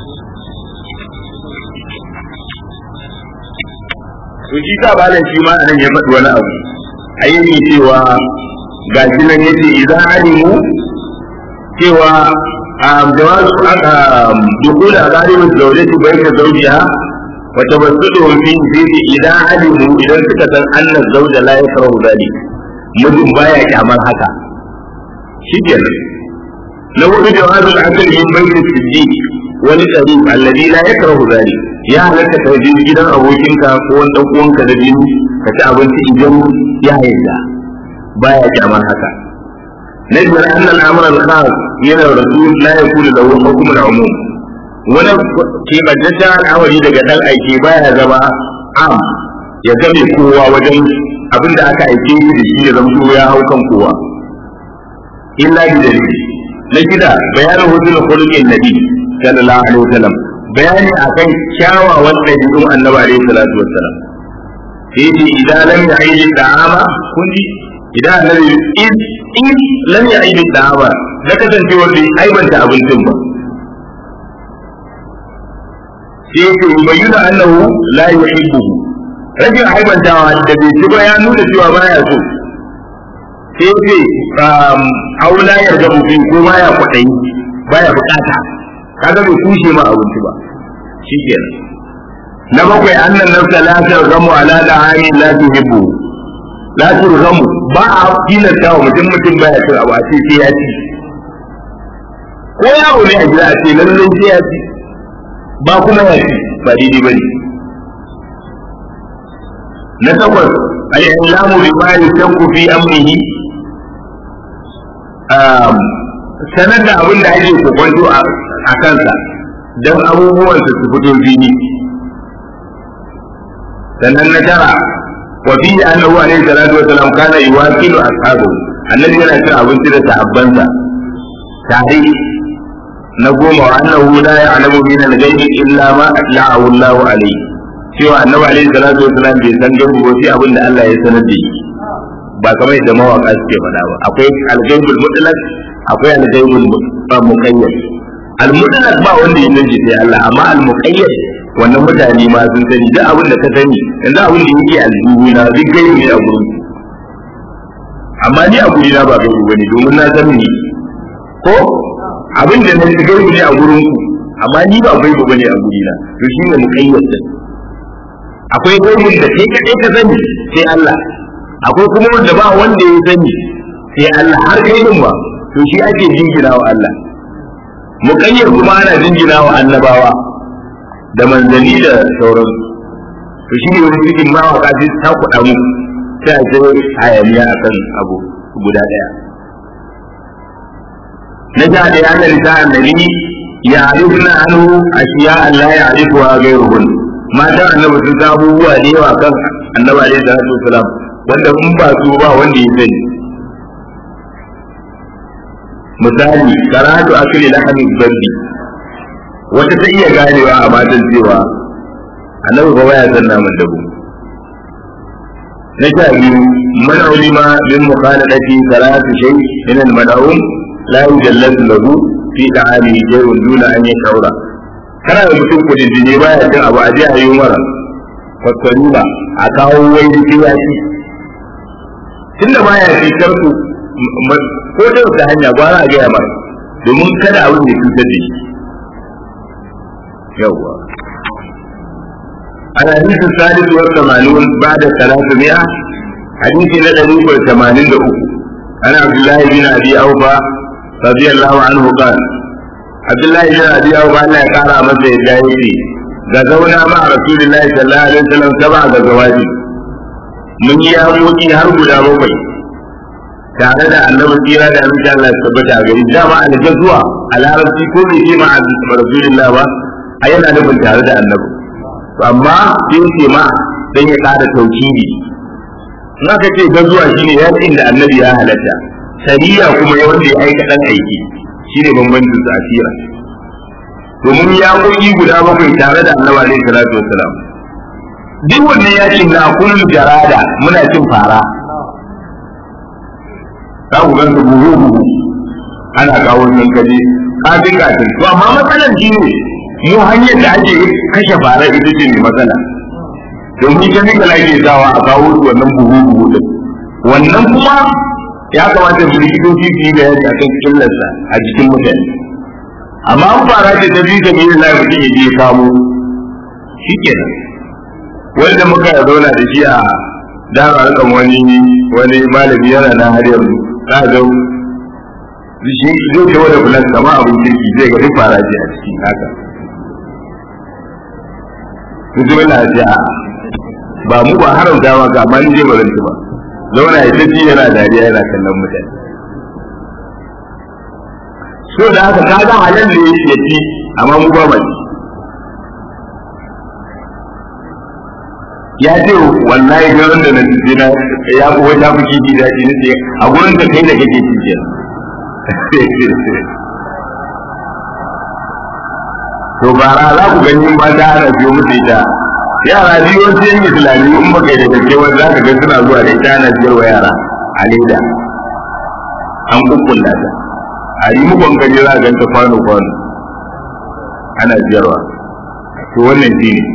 to shi sa ba shi ma anan ya faɗi wani abu ayyuki cewa ga shi nan yace idan alimu cewa jawazu aka dukula gharibin zaujati baina zawjiha wa tabassuduhum fi zidi idan alimu idan suka san anna zawja la yakrahu dhalik mijin baya kyamar haka shikenan na hudu jawazu al-akl min bayt as-siddiq wal qarib alladhi la yakrahu dhalik ya halatta ka je gidan abokinka ko wani dan uwanka da jini ka ci abinci idan ya yarda baya kyamar haka na biyar anna al-amr al-khas yana rasul la yakulu lahu hukm al-umum wani kebantaccen al'amari daga dan aiki baya zama am ya game kowa wajen abin da aka aike shi da shi ya zama ya hau kan kowa illa bi dalili na shida bayanin hudul khuluqin nabi sallallahu alaihi wasallam bayani akan kyawawan ɗabi'un annabi alaihi salatu wassalam sai ce idan lam ya'id da'ama kun ji idan annabi in in lam ya'id da'ama da kasancewar da aibanta abincin ba sai ce bayyana annahu la yuhibbuhu rajin aibantawa da bai ci ba ya nuna cewa baya so sai ce aula ya ga mutum ko baya kwaɗayi baya bukata kaga bai kushe ma abinci ba shi kenan na bakwai annan nafsa la targamu ala da'ani la tuhibbu la turgamu ba a tilasta wa mutum mutum baya cin abu a ce sai ya ci ko yaro ne a gida a ce lallai sai ya ci ba kuma ya ci ba daidai ba ne na takwas al-islamu bi ma yashakku fi amrihi sanar da abin da ake kokonto a kansa don abubuwan su fito fili sannan na tara wa fi annahu alaihi salatu wasalam kana yuwakilu ashabu annabi yana cin abinci da sahabbansa tare na goma wa annahu la ya'lamu min al-ghaibi illa ma atla'ahu Allahu alayhi cewa annabi alaihi salatu wasalam bai san gaibu ba sai abin da Allah ya sanar da shi ba kamar yadda mawaka suke faɗa ba akwai al-ghaibul mutlaq akwai al-ghaibul muqayyad al-mutlaq ba wanda ya san sai Allah amma al-muqayyad wannan mutane ma sun sani duk abin da ka sani yanzu abin da yake aljihu na duk gaibu ne a gurin amma ni a gurina ba gaibu bane domin na san ni ko abin da na gaibu ne a gurin ku amma ni ba gaibu bane a gurina to shi ne muqayyad akwai gaibun da kai kadai ka sani sai Allah akwai kuma wanda ba wanda ya sani sai Allah har kai din ba to shi ake jingina wa Allah muqayyad kuma ana jingina wa annabawa da manzanni da sauran to shi ne wani cikin mawaka sai ta kuɗa mu sai a ce hayaniya akan abu guda ɗaya na ja da yanar da annabi ya arifna anhu ashiya Allah ya arifuwa gairuhun matan annabi sun san abubuwa da yawa kan annabi alaihi salatu wasalam wanda in ba su ba wanda ya sani misali karatu akili lahamin babbi wata ta iya ganewa a matan cewa annabi ba baya san naman dabo na sha biyu man ulima min mukhaladati salatu shay min al mad'um la yujallatu lahu fi ta'ami jayrun duna an yashura kana da mutum kudin jini baya cin abu a je a yi mara kwatkwalima a kawo wai jiki ya ci tunda baya ci karku ko da wata hanya gwara a gaya mara domin kada abin da cutar da shi yawwa الحديث الثالث والثمانون بعد ثلاثمائة حديث ندري والثمانين دقوق عن عبد الله بن أبي أوفى رضي الله عنه قال عبد الله بن أبي أوفى أن قال متى الجاهلي غزونا مع رسول الله صلى الله عليه وسلم سبع غزوات من ياموتي هرب لا ربي tare da annabi tsira da amince Allah ya tabbata a gari dama a gazuwa a larabci ko bai ce ma a rasulullah ba a yana nufin tare da annabi amma sai ce ma dan ya kada tauhidi in aka ce gazuwa shine yakin da annabi ya halatta sariya kuma ya wanda ya aika dan aiki shine bambancin su asira domin ya koki guda bakwai tare da annabi alaihi salatu wassalam duk wannan yakin na kullu jarada muna cin fara za ku ganta buhu buhu ana kawo nan kaje kafin kafin to amma matsalar shi ne mu hanyar da ake kashe fara ita ce mai matsala domin chemical ake sawa a kawo su wannan buhu buhu din wannan kuma ya kamata mu likitoci su yi bayani akan killarsa a jikin mutane amma an fara ce ta biyu da mai da mutum ya je kamo shikenan wanda muka zauna da shi a dama harkan wani wani malami yana na har yanzu za ga shi zai ce wani bulan kama abin kirki zai ga duk fara ce a ciki haka kuji wani ce a ba mu ba haramta ma ga amma ni je ba zan ci ba zauna ya tafi yana dariya yana kallon mutane so da haka kaga halal ne ya ci amma mu ba ba ci ya ce wallahi garin da na ci na ya kuwa ta fi kifi daɗi na ce a gurin ka kai da kake ci kenan to bara za ku gani ba ta ana biyo musu ita yara biyu wasu yan islami in baka yi da gaske wani za ka ga suna zuwa da ita ana siyarwa yara a leda an kukkulla ta a yi mukon kaje za a ganta kwano kwano ana siyarwa to wannan shi ne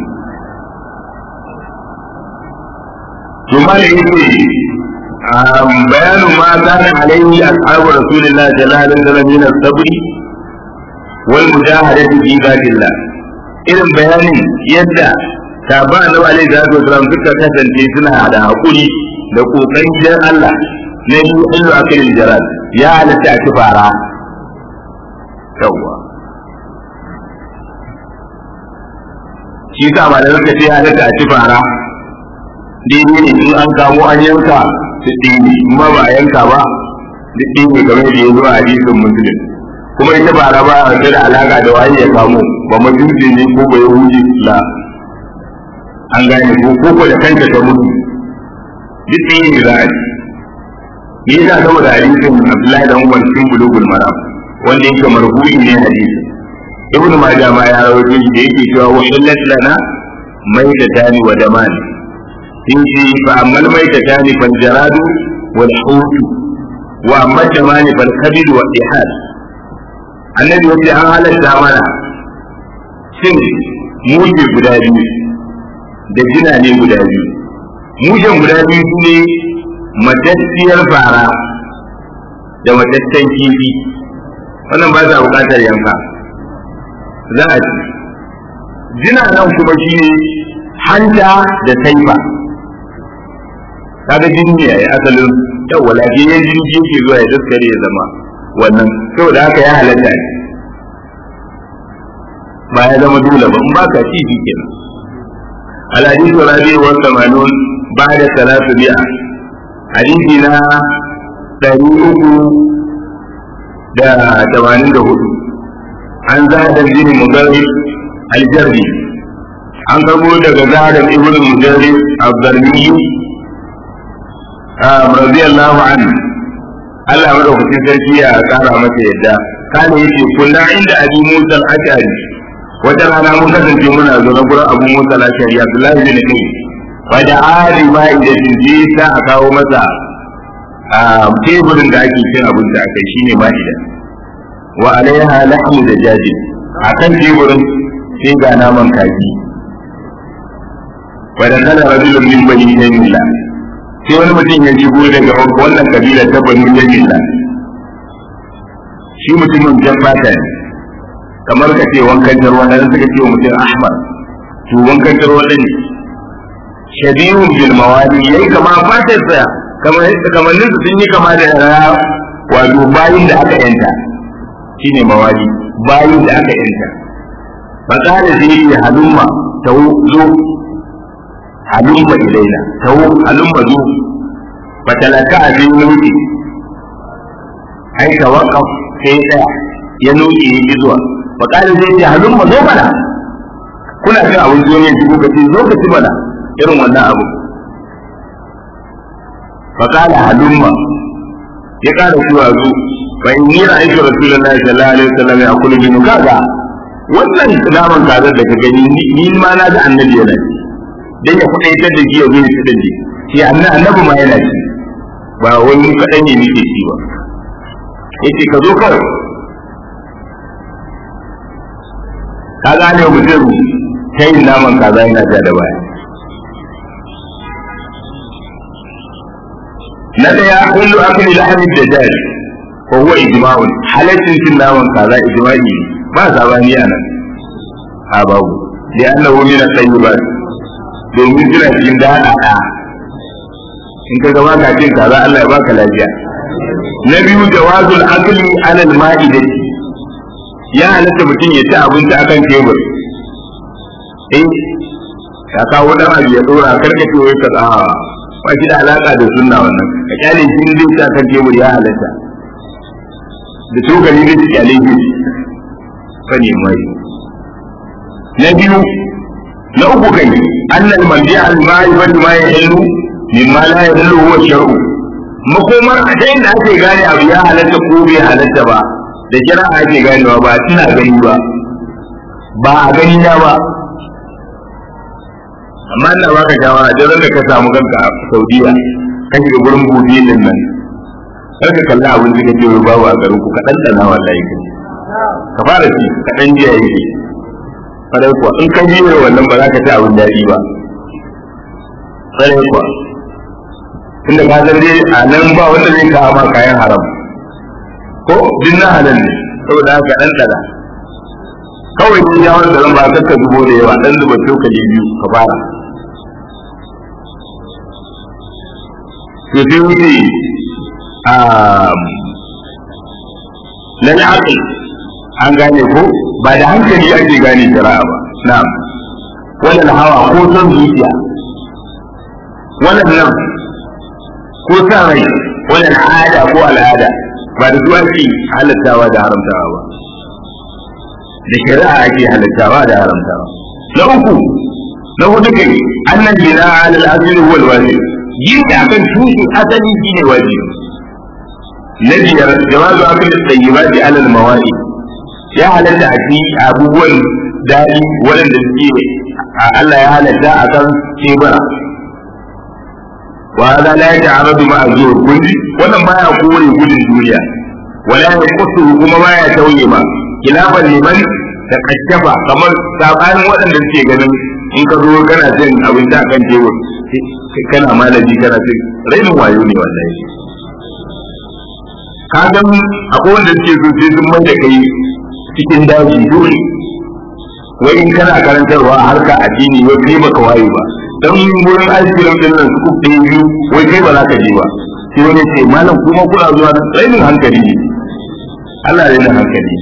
to ma da yake bayanu ma kana alaihi ashabu rasulillahi sallallahu alaihi wasallam min as-sabri wal mujahadati fi dhatillah irin bayanin yadda ba annabi alaihi salatu wasalam suka kasance suna da hakuri da kokarin gidan Allah na yi illu akilin jaral ya halatta a ci fara yawwa shi sa ba da suka ce ya halatta a ci fara daidai ne in an kamo an yanka su ɗini kuma ba a yanka ba duk ɗini game da ya zo a hadisin musulun kuma ita fara ba a da alaka da waye ya kamo ba mutunci ne ko ba yahudi la an gane ko ko da kanta ta mutu duk ɗini ne za a ci me yasa saboda hadisin Abdullahi dan Umar cikin bulugul maram wanda yake marhu'i ne hadisi ibnu majah ma ya rawaito shi da yake cewa wa illat lana maitatani wa damani in shi fa ammal maitatani fal jaradu wal hut wa amma damani fal kabid wa ihad annabi yace an halatta mana cin muje guda biyu da jina ne guda biyu mujen guda biyu su ne matacciyar fara da mataccen kifi wannan ba za bukatar yanka za a ci jina nan kuma shi ne hanta da taifa kaga jini ne yayi asalin yawa lafiyayyen jini yake zuwa ya daskare ya zama wannan saboda haka ya halatta ne ba ya zama dole ba in ba ka ci shi kenan الحديث الرابع والثمانون بعد ثلاثمائة حديثنا دليل da tamanin da hudu an zahadar jini mudarris aljarri an karbo daga zahadar ibn mudarris abdarmi radiyallahu anhu Allah madaukakin sarki ya kara masa yadda kana yace kunna inda abi musa al-ashari wata rana mun kasance muna zo na gurin abu musa al-ashari abdullahi bin kai wa da ali ma idan ji sa a kawo masa teburin da ake cin abinci a kai shine ma'ida wa alaiha lahmu da jaji a kan teburin sai ga naman kaji wa da kana rajulun min bani jamila sai wani mutum ya shigo daga wannan kabila ta bani jamila shi mutumin jan fata ne kamar ka ce wankan tarwa da suka ce wa mutum ahmad to wankan tarwa ne shabihun bil mawali yayi kama fatar sa kamar kamannin su sun yi kama da raya wato bayin da aka yanta shine mawali bayin da aka yanta fa kana zai yi halumma ta zo halumma ilaina ta halumma zo fa talaka a zai nuki ai tawaqqaf sai tsaya ya nuki ya ji zuwa fa kana zai yi halumma zo mana kuna cin abin zo ne ko kace zo ka ci mana irin wannan abu فقال هلما يقال سوى ذو فإني رأيت رسول الله صلى الله عليه وسلم يأكل منه كذا wannan naman kazar da ka gani ni ma na ga annabi yana ci dan ya kudaitar da shi ya zo ya ci dande shi annabi ma yana ci ba wani kadan ne nake ci ba yace ka zo kawai ka gane mutum kai naman kaza yana ja da baya na daya kullu akli lahmi dajjal wa huwa ijma'un halaccin cin naman kaza ijma'i ba sabani a nan a babu da annahu min at-tayyibat domin jira cikin da da in ka ga baka cin kaza Allah ya baka lafiya na biyu jawazul akli ala al-ma'idati ya halatta mutum ya ci abinci akan tebur eh ka kawo dan abu ya dora karkace wai ka a ba shi da alaka da sunna wannan ka kyale shi ne zai kan tebur ya halatta da tokali zai kyale shi ka ne mai na biyu na uku kai annal mandi al ma'rifatu ma yahillu mimma la yahillu huwa shar'u makomar a ta inda ake gane abu ya halatta ko bai halatta ba da kira ake ganewa ba tana gani ba ba a gani na ba amma ina baka shawara da da ka samu kanka a Saudiya ka shiga gurin buɗe din nan kar ka kalli abin da kake ruba a garin ku ka dandana wallahi ka ka fara ci ka dan jiya yake farai kuwa in ka jiya wannan ba za ka ci abin daɗi ba farai kuwa tunda ka san dai a nan ba wanda zai kawo ma kayan haram ko din na halal ne saboda haka dan dada kawai ni ya wanda zan ba ka ka zubo da yawa dan zuba cokali biyu ka fara to sai wuce a lalle aqil an gane ko ba da hankali ake gane shari'a ba na'am wannan hawa ko son zuciya wannan nan ko sa rai wannan al'ada ko al'ada ba da su ake halattawa da haramtawa ba da shari'a ake halattawa da haramtawa na uku na hudu kai annan bina ala al-asl huwa al-wajib yin da akan tushen asali shine wajibi na biyar jawazu akal at-tayyibati ala al-mawadi ya halatta a ci abubuwan daɗi waɗanda suke Allah ya halatta a kan tebura wa hada la yata'aradu ma'a zuhur kulli wannan baya kore gudun duniya wala yaqusu kuma baya tauye ma kilafan liman da kashafa kamar sabanin waɗanda suke ganin in ka zo kana cin abinci a kan tebur kana malaji kana cin rainin wayo ne wallahi ka ga akwai wanda suke so sai sun mai da kai cikin daji dole wai in kana karantarwa a harka addini wai kai baka waye ba dan wurin aikin din nan su ɗaya biyu wai kai ba za ka je ba sai wani ce malam kuma kuna zuwa da rainin hankali ne Allah ya da hankali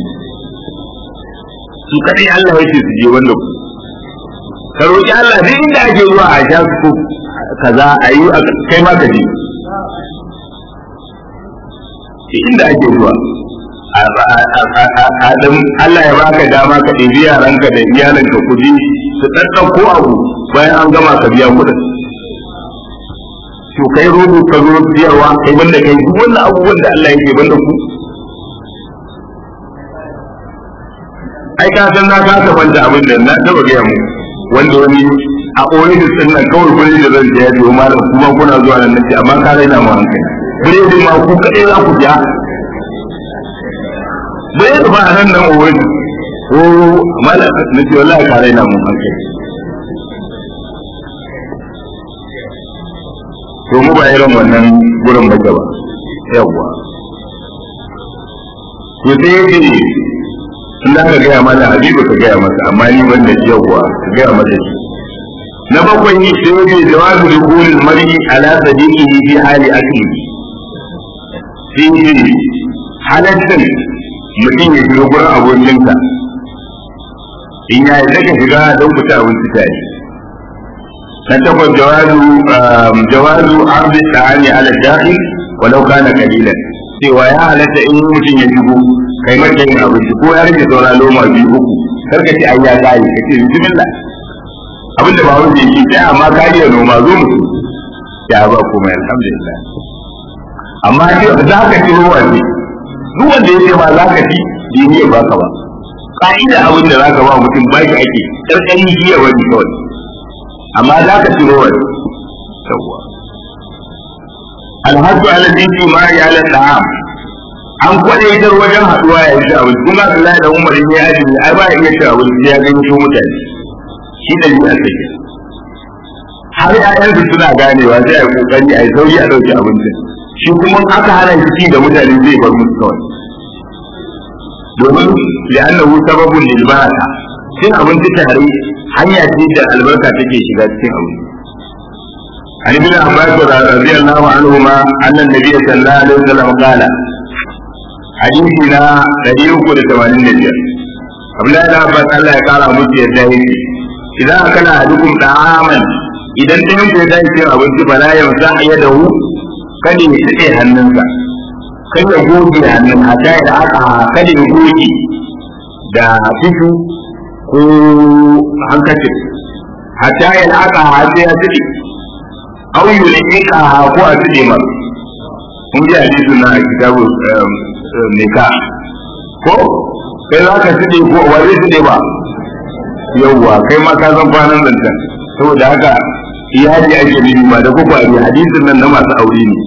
su kadai Allah ya ce su je wanda ku ka roƙi Allah duk inda ake zuwa a sha su kaza a yi kai ma ka je inda ake zuwa Adam Allah ya baka dama ka ɗebi yaranka da iyalanka ku je su ɗaɗɗauko abu bayan an gama ka biya kuɗin. To kai rogo ka zo siyarwa kai banda kai duk wannan abubuwan da Allah yake banda ku. Ai ka san na kasa banta abin da na taɓa gaya mu wanda wani a ɓoye da sannan kawai kuli da zan je ya ce malam kuma kuna zuwa nan nace amma ka raina mu hankali. Biredin ma ku kaɗai za ku biya bai da ba nan nan wani ko mala na ce wallahi ka raina mun hankali to mu ba irin wannan gurin ba ba yawwa to sai yake in da ka gaya mana habibu ka gaya masa amma ni ban da yawwa ka gaya masa shi na bakwai yi sai yake jawazu dukhulil mar'i ala sadiqihi fi hali akli sai halaccin mutum ya shiga gurin abokinsa in ya yi daga shiga don fita abinci tare na takwas jawazu jawazu arzi ta'ani ala dakhil walau kana qalilan cewa ya halatta in mutum ya shigo kai mata yin abinci ko ya rage saura loma biyu uku kar ka ce ai ya kai ka ce bismillah abin da ba wanda yake sai amma ka iya noma zo mu ya ba komai alhamdulillah amma za ka ci ruwa ne duk wanda ya ce ma za ka ci bai ne ba ka ba ka'ida abin da za ka ba mutum ba shi ake ƙarƙari jiya wani kawai amma za ka ci rawar yawwa alhaji ala titi ma ya ala ta'am an kwadaitar wajen haɗuwa ya ci abinci kuma Allah da Umar ya yi ai ba ya iya ci abinci ya gani su mutane shi da yi a take har ƴaƴansu suna ganewa sai a yi kokari a yi sauri a ɗauki abincin shi kuma aka hana shi ci da mutane zai bar musu kawai domin li'annahu sababun lil baraka cin abinci tare hanya ce da albarka take shiga cikin abu عن ابن عباس رضي الله عنهما أن النبي صلى الله عليه وسلم قال حديثنا دليل كل ثمانين نبيا قبل أن عباس الله قال مجي الدهي إذا أكل أحدكم طعاما إذا انتهيت يدعي أبنتي فلا يمسح يده kada ya tsaye hannunsa kada ya goge hannun hata ya aka kada ya goge da tishu ko hankacin hata ya aka hata ya tsaye au yi ne ika ko a tsaye ma mun ji hadisi na a kitabu nika ko kai za ka tsaye ko wa zai tsaye ba yauwa kai ma ka san kwanan zancen saboda haka iyali ake nufi ba da kuka ne hadisin nan na masu aure ne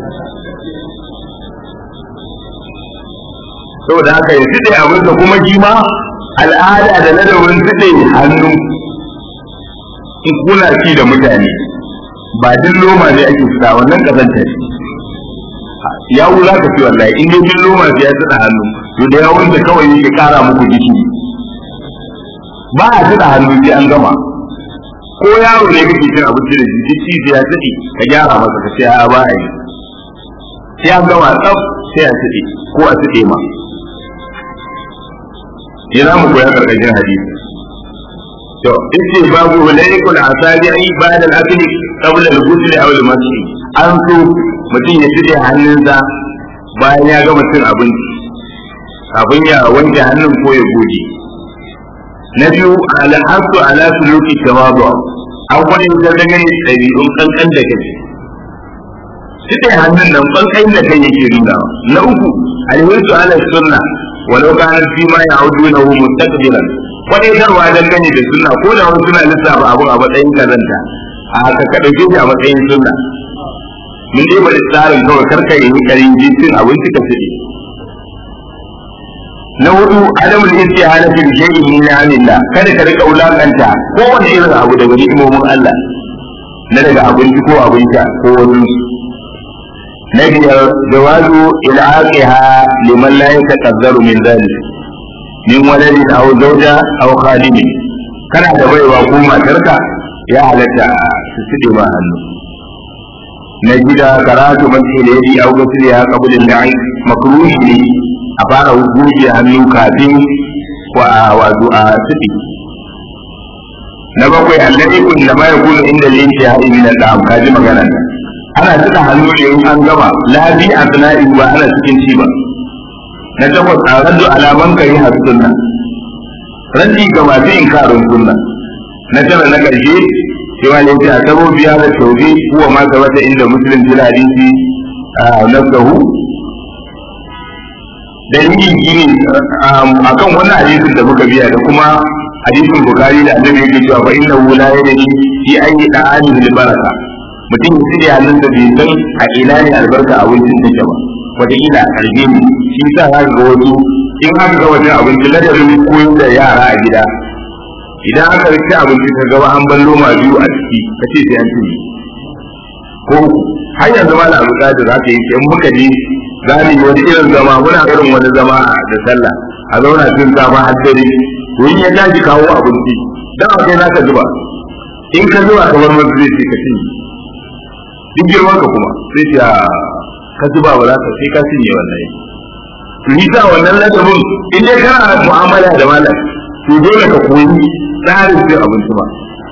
saboda haka ya fiɗe abin da kuma jima al'ada da ladabin fiɗe hannu in kuna ci da mutane ba duk loma ne ake fita wannan kazanta ne yawu za ka fi wallahi in dai duk loma sai ya tsada hannu to da yawun da kawai yake kara muku jiki ba a tuka hannu sai an gama ko yaro ne kake cin abinci da shi ci sai ya tsaki ka gyara masa ka ce a ba a yi sai an gama tsaf sai a tsaki ko a tsake ma ina mu koya karkashin hadisi to yace babu hulaikul asabi ai ba'da al-akli qabla al-ghusl aw al-masjid an so mutum ya tsire hannunsa bayan ya gama cin abinci kafin ya wanke hannun ko ya goge na biyu al'adu ala suluki tawadu an kwani da dangane ɗabi'un kankan da kai Sita hannun nan kankan da kai yake nuna na uku alhisu ala sunna walau kana fi ma ya'uduna hu mustaqbilan kwadaitarwa dangane da sunna ko da wasu suna lissafa abun a matsayin kazanta a haka ka dauke shi a matsayin sunna mun dai bari tsarin kawai karka yi karin jinsin abinci ka fiye na hudu adamul istihala fil shay'in min ni'amillah kada ka rika wulakanta kowane irin abu daga ni'imomin Allah na daga abinci ko abin sha ko wani na biyar jawazu il'aqiha liman la yataqaddaru min dhalik min waladin aw zawja aw khadimi kana da baiwa ko matarka ya halatta su tside ma hannu na gida karatu mace da yadi aw gasliya qabla al-da'i makruhi ne a fara goge hannu kafin wa wato a sifi na bakwai annabi kun da mai kun inda yin shi haɗi min da ka ji magana ana saka hannu ne in an gama labi a sana'i ba ana cikin ci ba na takwas a raddu alaman kai har sunna raddi ga masu inkarin sunna na tara na ƙarshe cewa ne ta sabo biya da taubi kuwa ma gabata inda muslim fil hadisi nafsahu dalili shine akan wannan hadisin da muka biya da kuma hadisin bukari da annabi yake cewa fa innahu la yadri fi ayyi da'ani bil baraka mutum ya tsire hannun da bai san a ina ne albarka a wurin take ba wata ila a karbe ne shi sa za ga wasu in aka ga wajen abinci ladabin koyar da yara a gida idan aka rike abinci ka gaba an ballo ma biyu a ciki ka ce sai an cinye ko har yanzu ma da abu da za ka yi in muka je za mu yi wani irin zama muna irin wani zama da sallah a zauna tun safa har dare to in ya tashi kawo abinci dan a kai naka zuba in ka zuba kamar masu zai ce ka cinye duk girman ka kuma sai ce ka zuba ba za ka sai ka cinye wannan ni sa wannan ladabin in dai kana mu'amala da malam to dole ka koyi tsarin cin abinci ba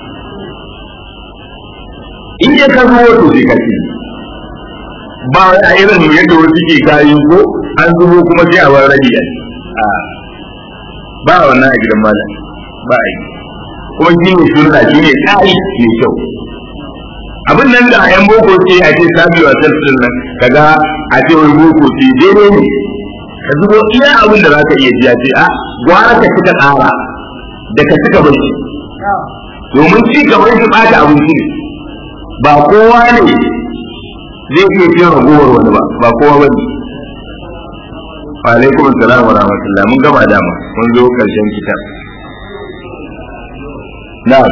in dai ka zubo to sai ka cinye ba a irin yadda wasu ke kayi ko an zubo kuma sai a bar rabi a ba wannan a gidan malam ba a yi kuma shi ne sunna shi ne tsari mai kyau abin nan da ayan boko ce a ce sabi wa sarfin nan kaga a ce wani boko ce daidai ne ka zubo iya abin da za ka iya jiya ce a gwara ka cika tsara da ka cika barci domin ci gaban shi ɓata abinci ne ba kowa ne zai iya cin ragowar wani ba ba kowa ba ne wa alaikum assalam wa rahmatullah mun gama dama mun zo karshen kitab na'am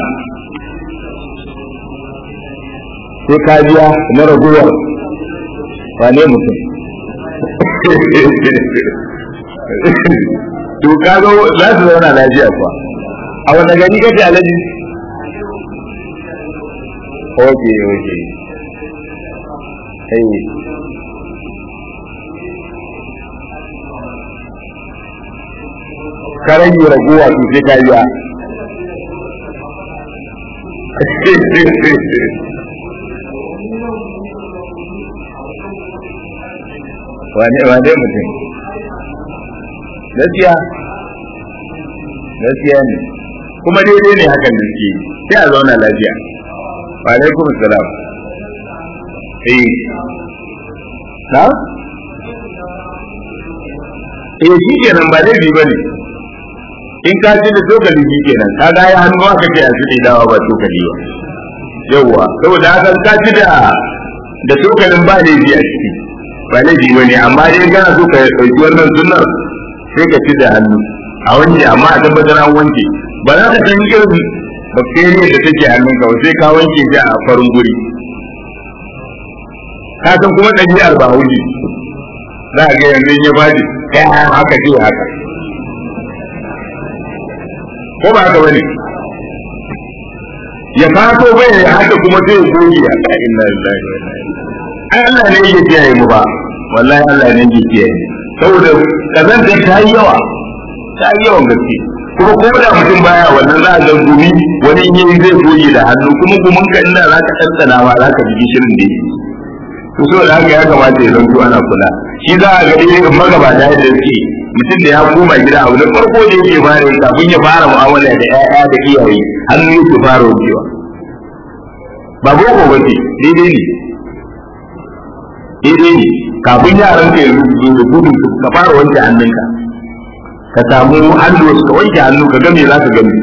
sai ka biya na ragowar wane mutum to ka zo za su zauna lafiya kuwa a wanda gani kace alaji oke oke hey. ka rage raguwa to sai ka biya wane wane mutum gaskiya gaskiya ne kuma daidai ne hakan da suke sai a zauna lafiya wa alaikum salam eh na eh shi kenan ba laifi ba ne in ka ci da tokali shi kenan ka ga ya hannu aka ce a ci dawa ba tokali ba yawwa saboda haka ka ci da da tokalin ba laifi a ciki ba laifi ba ne amma dai kana so ka ɗauki wannan sunnar sai ka ci da hannu a wanke amma a tabbatar an wanke ba za ka san irin bakteriyar da take hannun ka sai ka wanke shi a farin guri ka san kuma ɗabi'ar ba hauji za a ga yanzu ya baji kai haka ce haka ko ba haka bane ya fato bai ya haka kuma sai ya goge ya ka inna lillahi wa inna ilaihi ai Allah ne yake kiyaye mu ba wallahi Allah ne yake kiyaye saboda kazantar ta yi yawa ta yi yawan gaske kuma ko da mutum baya wannan za a ga gumi wani in yi zai goge da hannu kuma gumin ka inda za ka ɗanɗana ma za ka ji gishirin da yake to saboda haka ya kamata ya zanto ana kula shi za a ga irin magabata yadda suke mutum da ya koma gida abu na farko da yake fara yi kafin ya fara mu'amala da ƴaƴa da iyaye hannu yake fara wucewa ba boko ba ce daidai ne daidai ne kafin yaran ka yanzu su zo da gudu ka fara wanke hannunka ka samu hannu ka wanke hannu ka game za ka gani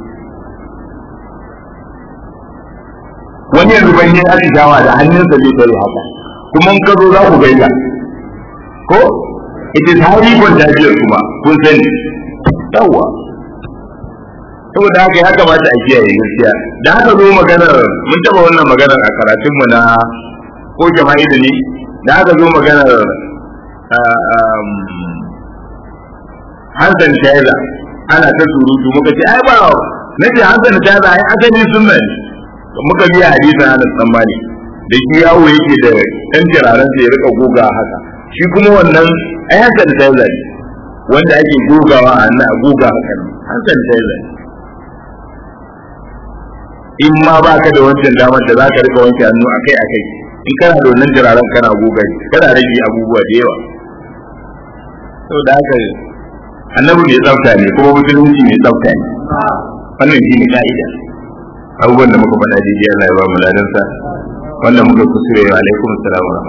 wani yanzu ban yi atishawa da hannunsa zai tare haka kuma in ka zo za ku gaida ko ita ta yi contagious kuma kun sani yawwa saboda haka ya kamata a kiyaye gaskiya da haka zo maganar mun taba wannan maganar a karatunmu na ko jama'i da ne da haka zo maganar hansan shaiza ana ta surutu muka ce ai ba na ce hansan shaiza ai asali sunna ne muka biya hadisin Anas tsammani da shi yawo yake da ɗan jiraren ya rika goga haka shi kuma wannan ai hansan shaiza ne wanda ake gogawa a nan goga haka ne hansan shaiza ne in ma ba ka da wancan damar da za ka rika wanke hannu akai akai in kana da wannan jiraren kana goga kana rage abubuwa da yawa saboda haka annabi mai tsafta ne kuma musulunci mai tsafta ne wannan shi ne ka'ida abubuwan da muka faɗa daidai Allah ya ba mu ladansa wanda muka kusure wa alaikum assalam wa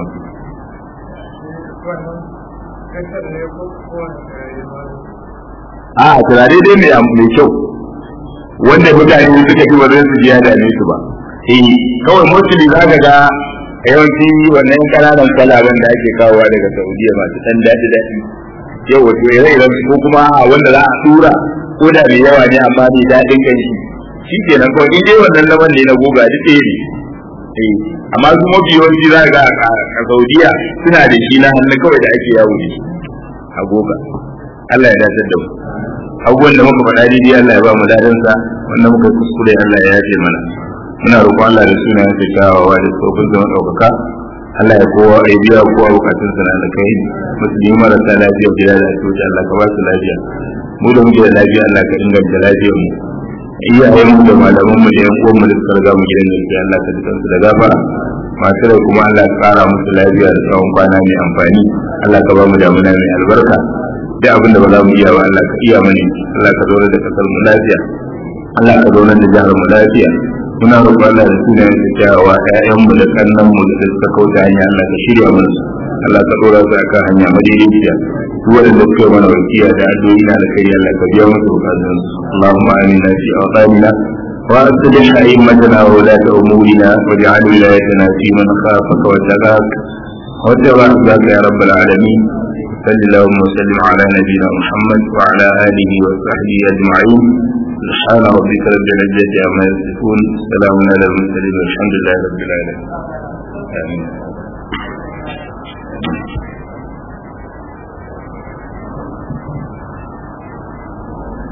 rahmatullahi a turare dai mai mai kyau wanda mutane suka fi wajen su jiya da su ba eh kawai mostly za ka ga yawanci wannan kananan kalaban da ake kawowa daga Saudiya masu dan daɗi daɗi yau wato ire-iren ko kuma wanda za a tura ko da mai yawa ne amma mai daɗin kan shi shi ke nan kawai in dai wannan laman ne na goga duk ɗaya ne eh amma su mafi yawanci za ga a Saudiya suna da shi na hannu kawai da ake yawo da shi a goga Allah ya dace da mu abubuwan da muka faɗa daidai Allah ya ba mu ladansa wanda muka kuskure Allah ya yafe mana muna roƙon Allah da sunayen sa kyawawa da tsofin zama ɗaukaka Allah ya kowa ya biya kowa bukatun sa na kai musulmi marasa lafiya gida da asibiti Allah ka ba su lafiya mu da muke da lafiya Allah ka inganta lafiyar mu iyayen mu da malaman mu da yan uwan mu da suka riga mu gidan gaskiya Allah ka dukansu da gafara masu rai kuma Allah ka ƙara musu lafiya da tsawon kwana mai amfani Allah ka ba mu damuna mai albarka duk abin da ba za mu iya ba Allah ka iya mani Allah ka zauna da kasar mu lafiya Allah ka zauna da jihar mu lafiya muna roƙon Allah da sunayen da kyawawa ƴaƴan mu da kannan mu da suka kauta hanya Allah ka shirya mana su Allah ka dora su akan hanya madaidaiciya duk wanda suka mana wakiya da addu'o'i na da kai Allah ka biya musu bukatun su Allahumma amina fi awtanina وأصلح أئمتنا وولاة أمورنا واجعل ولايتنا في من خافك واتقاك واتبع رضاك يا رب العالمين صل اللهم وسلم على نبينا محمد وعلى آله وصحبه أجمعين سبحان ربك رب العزة عما يصفون سلام على المرسلين والحمد لله رب العالمين آمين